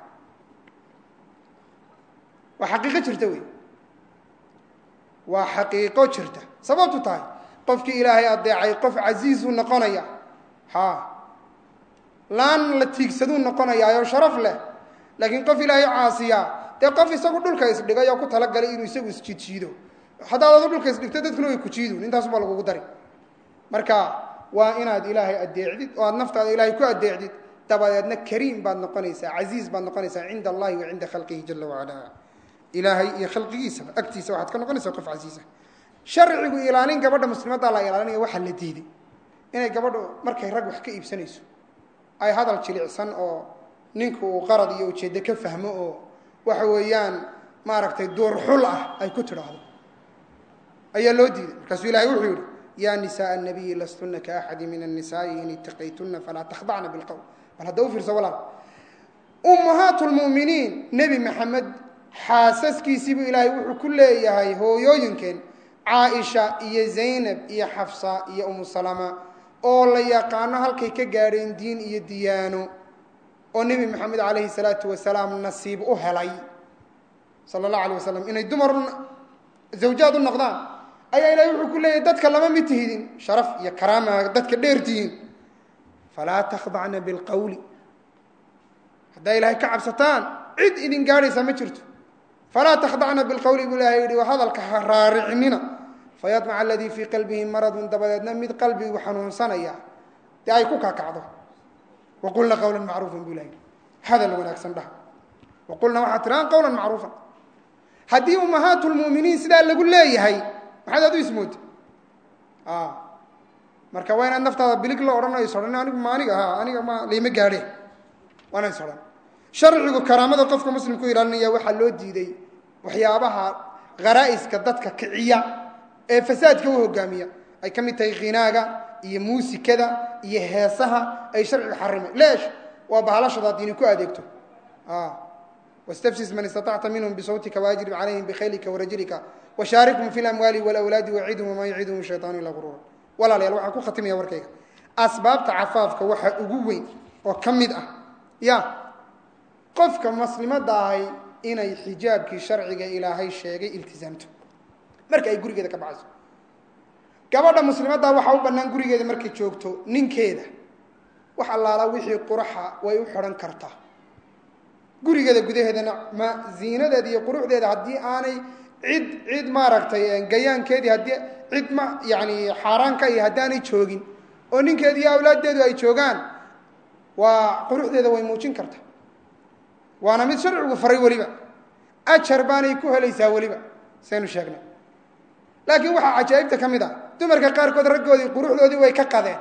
waa xaqiiqo jirta wey waa xaqiiqo jirta sababtu tahay qofkii ilaahay adeecay qof casiizuu noqonaya ha laan la tiigsaduu noqonayaa oo sharaf leh laakiin qof ilaahay caasiya dee qof isagu dhulka isdhigay oo ku talagalay inuu isagu isjiidjiido haddaad adu dhulka isdhigto dadkuna way ku jiidun intaasubaa lagugu dari marka waa inaad ilaahay addeecdid oo aad naftaada ilaahay ku addeecdid dabadeedna kariim baad noqonaysaa casiiz baad noqonaysaa cinda allahi wa cinda khalqihi jala wacala ilaahay iyo khalqigiisaba agtiisa waxaad ka noqonaysaa qof casiisa sharcigu ilaalin gabadha muslimaddaa la ilaalinaya waxaa la diiday inay gabadhu markay rag wax ka iibsanayso ay hadal jilicsan oo ninku uu qarad iyo ujeeddo ka fahmo oo waxa weeyaan maaragtay duurxul ah ay ku tidhaahdo ayaa loo diiday markaasuu ilahay wuxuu yidhi yaa nisaءa الnabiyi lastuna kaaxadi min الnisaءi in itaqaytuna falaa takhdacna biاlqowl bal hadda u fiirso walaal ummahaat اlmu'miniin nebi maxamed xaasaskiisiibuu ilaahay wuxuu ku leeyahay hooyooyinkeen caaisha iyo zaynab iyo xafsa iyo umu salama oo la yaqaano halkay ka gaadheen diin iyo diyaano oo nebi maxamed calayhi salaatu wasalaam nasiib u helay sala allahu alayh wasalam inay dumar zawjaad u noqdaan ayaa ilahay wuxuu ku leeyahay dadka lama mid tihidin sharaf iyo karaama dadka dheer tihiin falaa takhdacna bilqawli haddaa ilaahay ka cabsataan cid idin gaadhaysaa ma jirto falaa takhdacna bilqawli buu ilahay yihi hadalka ha raaricinina fayadmaca aladii fii qalbihi maradun dabadeedna mid qalbigu xanuunsanaya dee ay ku kakacdo waqulna qawlan macruufan buu ilahay hadal wanaagsan dhaha waqulna waxaad tirahaan qawlan macruufan haddii ummahaat lmu'miniin sidaa lagu leeyahay maxaad aad u ismoota marka waa inaad naftaada bilig la odhanayo isodhan anigu ma aniga ha aniga ma layma gaadhe waana isodhan sharcigu karaamada qofka muslimku ilaalinaya waxaa loo diiday waxyaabaha kharaa'iska dadka kiciya ee fasaadka u hogaamiya ay ka mid tahay khinaaga iyo muusikada iyo heesaha ay sharciga xarimay leesh waa bahalashada diini ku adeegto wاstfsis man istaطacta minhm bsawtika waajrib calayhim bkhaylika warajlika washaarikhum fi lamwaali wاlawlaadi wacidhum wama yacidhum shayطaanu ila gurura walaalayaal waxaan ku khatimaya warkayga asbaabta cafaafka waxa ugu weyn oo ka mid ah ya qofka muslimadda ahay inay xijaabkii sharciga ilaahay sheegay iltizaamto marka ay gurigeeda ka baxayso gabadha muslimadda waxaa u bannaan gurigeeda markay joogto ninkeeda wax allaala wixii quraxa way u xidhan kartaa gurigeeda gudaheedana ma ziinadeeda iyo quruxdeeda haddii aanay cid cid maaragtay gayaankeedii haddii cid ma yani xaaraanka iyo haddii aanay joogin oo ninkeedi iyo awlaaddeedu ay joogaan waa quruxdeeda way muujin karta waana mid sharcigu faray weliba ajar baanay ku helaysaa weliba saynu sheegnay laakiin waxaa cajaa'ibta ka mid ah dumarka qaarkood raggoodii quruxdoodii way ka qadeen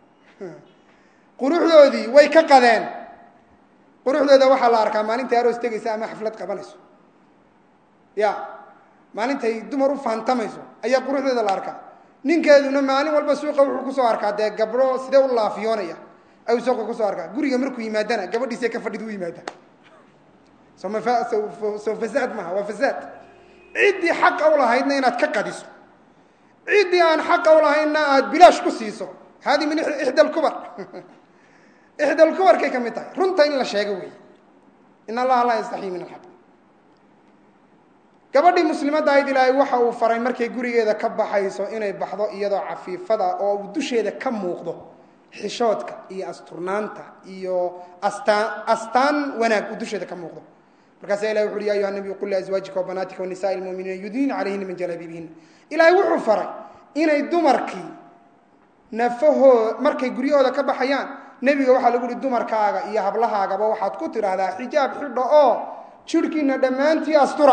quruxdoodii way ka qadeen quruxdooda waxaa la arkaa maalintay aroos tegaysa ama xaflad qabanayso ya maalintay dumar u faantamayso ayaa quruxdooda la arkaa ninkeeduna maalin walba suuqa wuxuu kusoo arkaa dee gabdho sidee u laafiyoonaya ayuu suuqa kusoo arkaa guriga markuu yimaadana gabadhiisee ka fadhid u yimaada soma soo fasaad maaha waa fasaad ciddii xaqa u lahaydna inaad ka qadiso ciddii aan xaqa u lahaydna aada bilaash ku siiso hadi min ixda alkubar ixda alkubarkay ka mid tahay runta in la sheego weeye in allaha laa yastaxii min alxaq gabadhii muslimadda ahayd ilaahay waxa uu faray markay gurigeeda ka baxayso inay baxdo iyadoo cafiifada oo uu dusheeda ka muuqdo xishoodka iyo asturnaanta iyo astaan astaan wanaag uu dusheeda ka muuqdo markaasa ilahi wuxu uhi ya ayuha nabiyu qul liazwaajika wabanaatika wanisaai lmuminiina yudniina calayhina min jalaabiibihina ilaahay wuxuu faray inay dumarkii nafahoo markay guryahooda ka baxayaan nebiga waxaa lagu uhi dumarkaaga iyo hablahaagaba waxaad ku tidhaahdaa xijaab xidha oo jidhkiina dhammaantii astura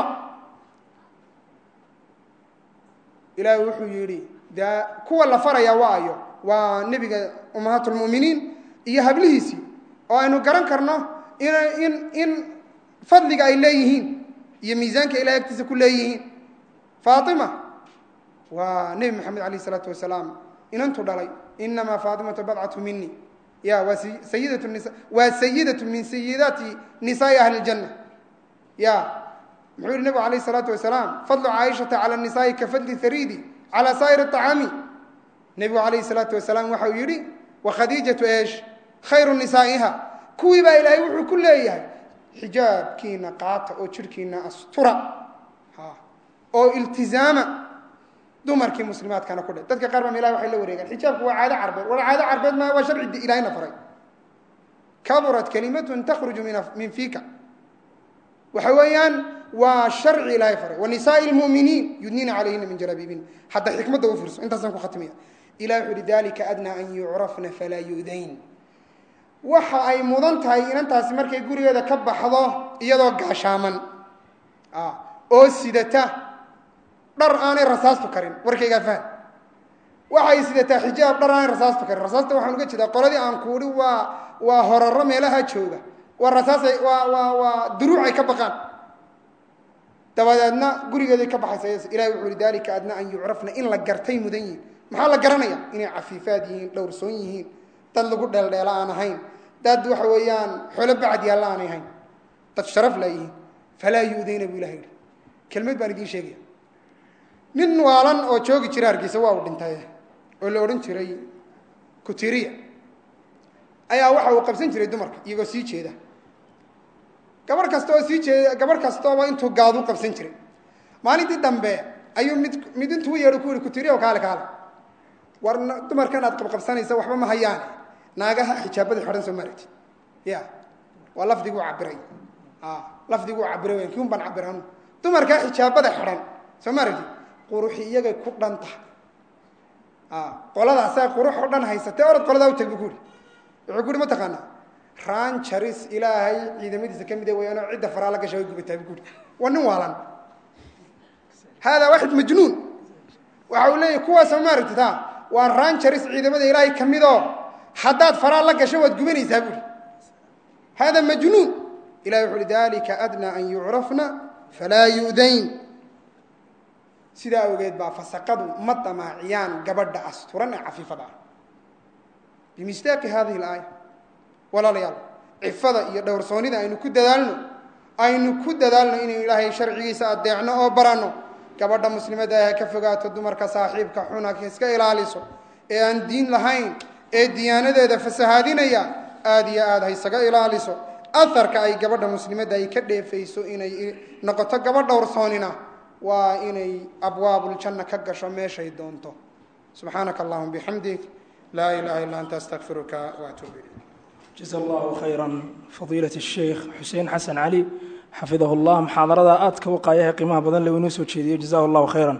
ilaahay wuxuu yidhi dee kuwa la faraya waa ayo waa nebiga ummahaat lmu'miniin iyo hablihiisii oo aynu garan karno in in in fadliga ay leeyihiin iyo miisaanka ilahay agtiisa ku leeyihiin faatima waa nebi maxamed alayh isalaatu wasalaam inantu dhalay inamaa faatimatu badcatu mini ya waa sayidatu nisa waa sayidatu min sayidaati nisaai ahli ljanna ya muxuu yihi nebigu alayh isalaatu wasalaam fadlu caaishata cala nisaai ka fadli hariidi cala saa'ir acaami nebigu alayhi salaatu wasalaam waxa uu yidhi wa khadiijatu eesh khayru nisaa'iha kuwii baa ilaahay wuxuu ku leeyahay xijaabkiina qaata oo jidhkiina astura oo iltizaama dumarkii muslimaadkana ku dhe dadka qaar baa ilahay waxay la wareegaan xijaabku waa caado carbeed war caado carbeed ma waa sharci ilahayna faray kaburat kalimatun takhruju min min fiika waxa weeyaan waa sharci ilaahay faray wanisaai lmu'miniin yudniina calayhina min jalaabiibin hadda xikmadda u fiirso intaasaan ku khatimaya ilah wuxu uhi dalika adnaa an yucrafna falaa yu'dayn waxa ay mudan tahay inantaasi markay gurigeeda ka baxdo iyadoo gaashaaman oo sidata dhar aanay rasaastu karin warkaygaa faham waxay sidataa xijaab dhar aanay rasaastu karin rasaasta waxaan uga jeedaa qoladii aan kuuhi waa waa horaro meelaha jooga waa rasaasay waa waa waa duruucay ka baqaan dabadeedna gurigeeday ka baxaysa ilahi wuxuu ihi dalika adna an yucrafna in la gartay mudan yihiin maxaa la garanaya inay cafiifaad yihiin dhowrsoon yihiin dad lagu dheeldheela aan ahayn dad waxa weeyaan xolo bacad yaalla aanay ahayn dad sharaf laa yihiin falaa yu'dayna buu ilaha yihi kelmad baan idiin sheegaya nin waalan oo joogi jira hargeysa waa uu dhintay oo la odhan jiray kutiriya ayaa waxa uu qabsan jiray dumarka iyagoo sii jeeda gabarh kasta oo sii jeeda gabarh kastooba intuu gaadu qabsan jiray maalintii dambe ayuu mid mid intuu yeedho ku yihi kutiriya kaale kaale war dumarkan aad qabqabsanaysa waxba ma hayaan naagaha xijaabada xidhan soo maaragtid ya waa lafdiguu cabiray lafdiguu cabiray wen kiun baan cabiranu dumarkaa xijaabada xidhan soo maaragtid quruxi iyagay ku dhan tahay qoladaasaa qurux oo dhan haysatee orad qoladaa u tag bu ku uhi wuxuu ku uhi ma taqaanaa ranjaris ilaahay ciidamadiisa ka mida wayaanoo cidda faraa la gasha way gubataa bu ku uhi waa nin waalan haadaa waaxid majnuun waxa uu leeyahy kuwaasoo maaragtid ha waa ranjaris ciidamada ilaahay ka midoo haddaad faraa la gasho waad gubanaysaa buuhi hada majnuun ilahi wuxu uhi dalika adnaa an yucrafna falaa yu'dayn sidaa awgeed baa fasaqadu ma damaaciyaan gabadha asturan ee cafiifada ah bimistaaqi hadihi alaaya walaalayaal cifada iyo dhowrsoonida aynu ku dadaalno aynu ku dadaalno inaynu ilaahay sharcigiisa adeecno oo baranno gabadha muslimadda ah ka fogaato dumarka saaxiibka xuna iska ilaaliso ee aan diin lahayn ee diyaanadeeda fasahaadinaya aada iyo aada haysaga ilaaliso aharka ay gabadha muslimadda ay ka dheefayso inay noqoto gabadh dhowrsoonina waa inay abwaabuljanna ka gasho meeshay doonto subxaanaka allahuma bixamdik laa ilaha illa anta astaqfiruka waatuub ilayk jaza allahu khayra fadiilat الsheikh xuseen xasan cali xafidahu اllah muxaadarada aadka u qaayaha qiimaha badan le inoo soo jeediyo jazahu allahu khayra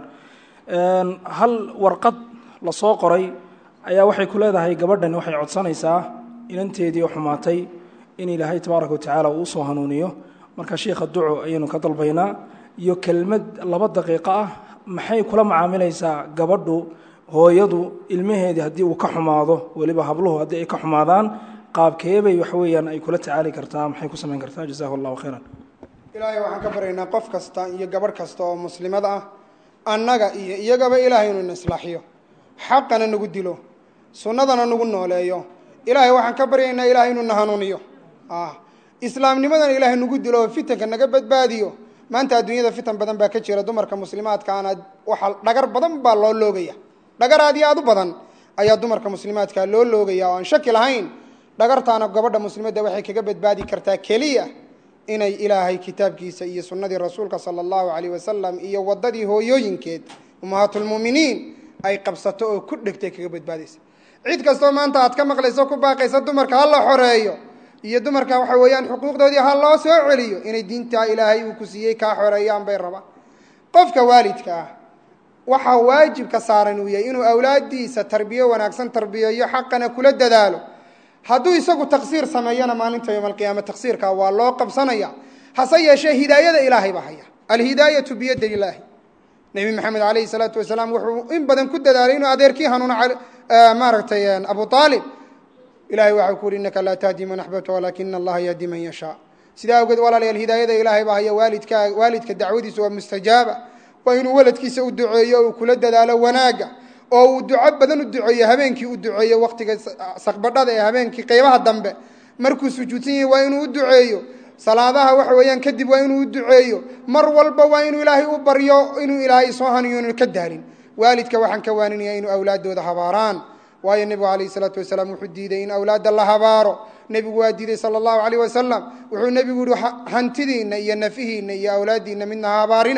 hal warqad lasoo qoray ayaa waxay ku leedahay gabadhani waxay codsanaysaa inanteedii oo xumaatay in ilaahay tabaaraka watacaala uu usoo hanuuniyo marka sheikha duco ayaynu ka dalbaynaa iyo kelmad laba daqiiqo ah maxay kula macaamilaysaa gabadhu hooyadu ilmaheedii haddii uu ka xumaado weliba habluhu haddii ay ka xumaadaan qaabkeebay waxa weeyaan ay kula tacaali kartaa maxay ku samayn kartaa jazahu allahu khayran ilaahay waxaan ka baryaynaa qof kasta iyo gabadh kasta oo muslimad ah annaga iyo iyagaba ilaahay inuu islaaxiyo xaqana nagu dilo sunnadana nagu nooleeyo ilaahay waxaan ka baryaynaa ilahay inuu na hanuuniyo islaamnimadana ilaahay nagu dilo oo fitanka naga badbaadiyo maanta adduunyada fitan badan baa ka jira dumarka muslimaadkaana waxa dhagar badan baa loo loogaya dhagar aad iyo aad u badan ayaa dumarka muslimaadka loo loogaya oo aan shaki lahayn dhagartaana gabadha muslimadda waxay kaga badbaadi kartaa keliya inay ilaahay kitaabkiisa iyo sunnadii rasuulka sala allahu calayh wasalam iyo waddadii hooyooyinkeed ummahaatulmu'miniin ay qabsato oo ku dhegtay kaga badbaadaysa cid kastoo maanta aad ka maqlayso ku baaqaysa dumarka ha la xoreeyo iyo dumarka waxa weeyaan xuquuqdoodii ha loo soo celiyo inay diintaa ilaahay uu ku siiyey kaa xoreeyaan bay rabaan qofka waalidka ah waxaa waajibka saaran uu yahay inuu awlaaddiisa tarbiyo wanaagsan tarbiyeeyo xaqana kula dadaalo hadduu isagu taqsiir sameeyana maalinta yowma alqiyaama taqsiirka waa loo qabsanaya hase yeeshee hidaayada ilaahay baa haya alhidaayatu biyaddi ilaahi nebi maxamed calayhi salaatu wasalaam wuxuu in badan ku dadaalay inuu adeerkii hanuuno maaragtay abu aalib ilahay waxau ku uhi innaka laa tahdi man axbabta walaakina allaha yahdi man yashaa sidaa awgeed walaalayaal hidaayada ilaahay baa haya waalidka waalidka dacwadiisa waa mustajaaba waa inuu waladkiisa u duceeyo uu kula dadaalo wanaagga oo uu duco badan u duceeyo habeenkii u duceeyo waqtiga saqbadhada ee habeenkii qeybaha dambe markuu sujuudsan yahay waa inuu u duceeyo salaadaha waxa weeyaan kadib waa inuu u duceeyo mar walba waa inuu ilaahay u baryo inuu ilaahay soo haniyo inu ka daalin waalidka waxaan ka waaninaya inuu awlaaddooda habaaraan waayo nebigu calayhi salaatu wasalaam wuxuu diiday in awlaadda la habaaro nebigu waa diiday sala allahu calayh wasalam wuxuu nebigu yihi hantidiinna iyo nafihiinna iyo awlaaddiinna midna ha habaarina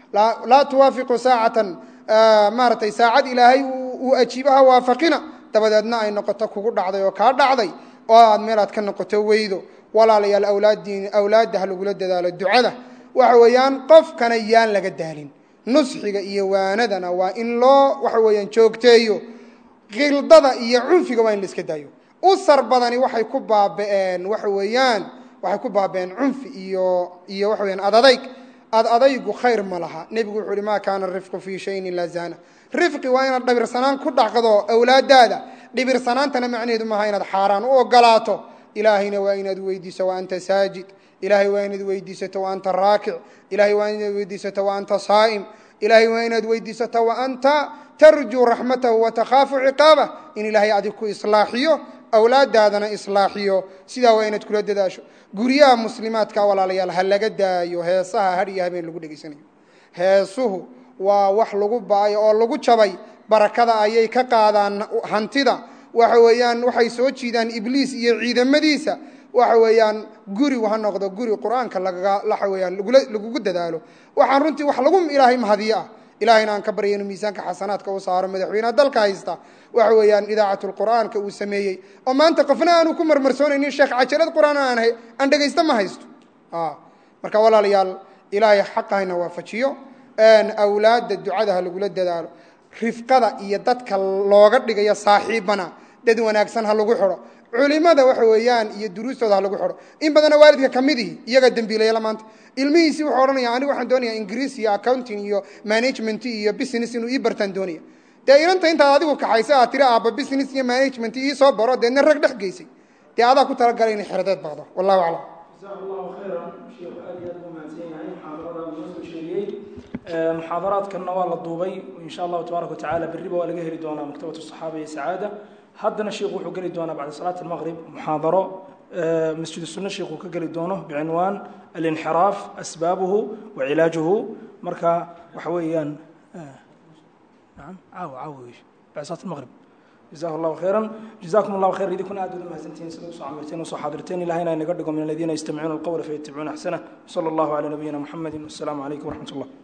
laa tuwaafiqu saacatan maaratay saacad ilaahay uu ajiibaha waafaqina dabadeedna ay noqoto kugu dhacday oo kaa dhacday oo aad meel aad ka noqoto weydo walaalayaal awlaaddiin awlaadda ha lagula dadaalo ducada waxa weeyaan qofkana yaan laga daalin nusxiga iyo waanadana waa in loo waxa weeyaan joogteeyo khildada iyo cunfiga waa in la iska daayo usar badani waxay ku baaba'een waxa weeyaan waxay ku baaba'een cunfi iyo iyo waxa weyaan adadayg ad adaygu khayr ma laha nebigu wuxuu uhi maa kaana rifqu fii shayin ilaa zaana rifqi waa inaad dhibirsanaan ku dhacdo awlaadaada dhibirsanaantana macnaheedu maaha inaad xaaraan u ogolaato ilaahayna waa inaad weydiiso wa anta saajid ilahay waa inaad weydiisato wa anta raakic ilahay waa inaad weydiisato wa anta saa'im ilahay waa inaad weydiisato wa anta tarjuu raxmatahu wa takhaafu ciqaabah in ilaahay adig ku islaaxiyo awlaadaadana islaaxiyo sidaa waa inaad kula dadaasho guryaha muslimaadka walaalayaal ha laga daayo heesaha har iyo habeen lagu dhegaysanayo heesuhu waa wax lagu ba'ay oo lagu jabay barakada ayay ka qaadaan hantida waxa weeyaan waxay soo jiidaan ibliis iyo ciidamadiisa waxa weeyaan guri ha noqdo guri qur-aanka lagaga waxa weeyaan lagula lagugu dadaalo waxaan runtii wax lagu ilaahay mahadiyo ah ilahayna aan ka barya inuu miisaanka xasanaadka u saaro madaxweyneha dalka haysta waxa weeyaan idaacatlqur'aanka uu sameeyey oo maanta qofna aanu ku marmarsoonaynin sheekh cajalad qur'aan aan aan dhegaysta ma haysto marka walaalayaal ilaahay xaqahayna waafajiyo awlaadda ducada ha lagula dadaalo rifqada iyo dadka looga dhigayo saaxiibana dad wanaagsan ha lagu xidho culimada waxa weeyaan iyo duruustooda ha lagu xidho in badana waalidka ka midihi iyaga dembiilayala maanta ilmihiisii wuxuu odhanaya anigu waxaan doonaya ingiriis iyo accounting iyo management iyo business inuu ii bartaan doonaya dee inanta intaad adigu kaxaysa aad tiri aabba business iyo management ii soo baro deedna rag dhex geysay dee adaa ku talagalay inay xeradeed baqdo wallahu aclam jazaak allahu khayran sheekhu aad iyo aad buu mahadsan yahay muxaadarada uu noo soo sheegiyey muxaadaraadkanna waa la duubay insha allahu tabaaraka watacala berriba waa laga heli doonaa maktabatu saxaaba iyo sacaada haddana sheikhu wuxuu geli doonaa bacda salaati almaqrib muxaadaro masjid sunne sheikhu ka geli doono bicinwaan alinxiraaf asbaabuhu wa cilaajuhu marka waxa weeyaan نعم عاو عاو بعد صلاة المغرب جزاه الله خيرا جزاكم الله خير إذا كنا أدود مهزنتين سلوس وعمرتين وصحابرتين إلى هنا نقدكم من الذين يستمعون القول فيتبعون أحسنه صلى الله على نبينا محمد والسلام عليكم ورحمة الله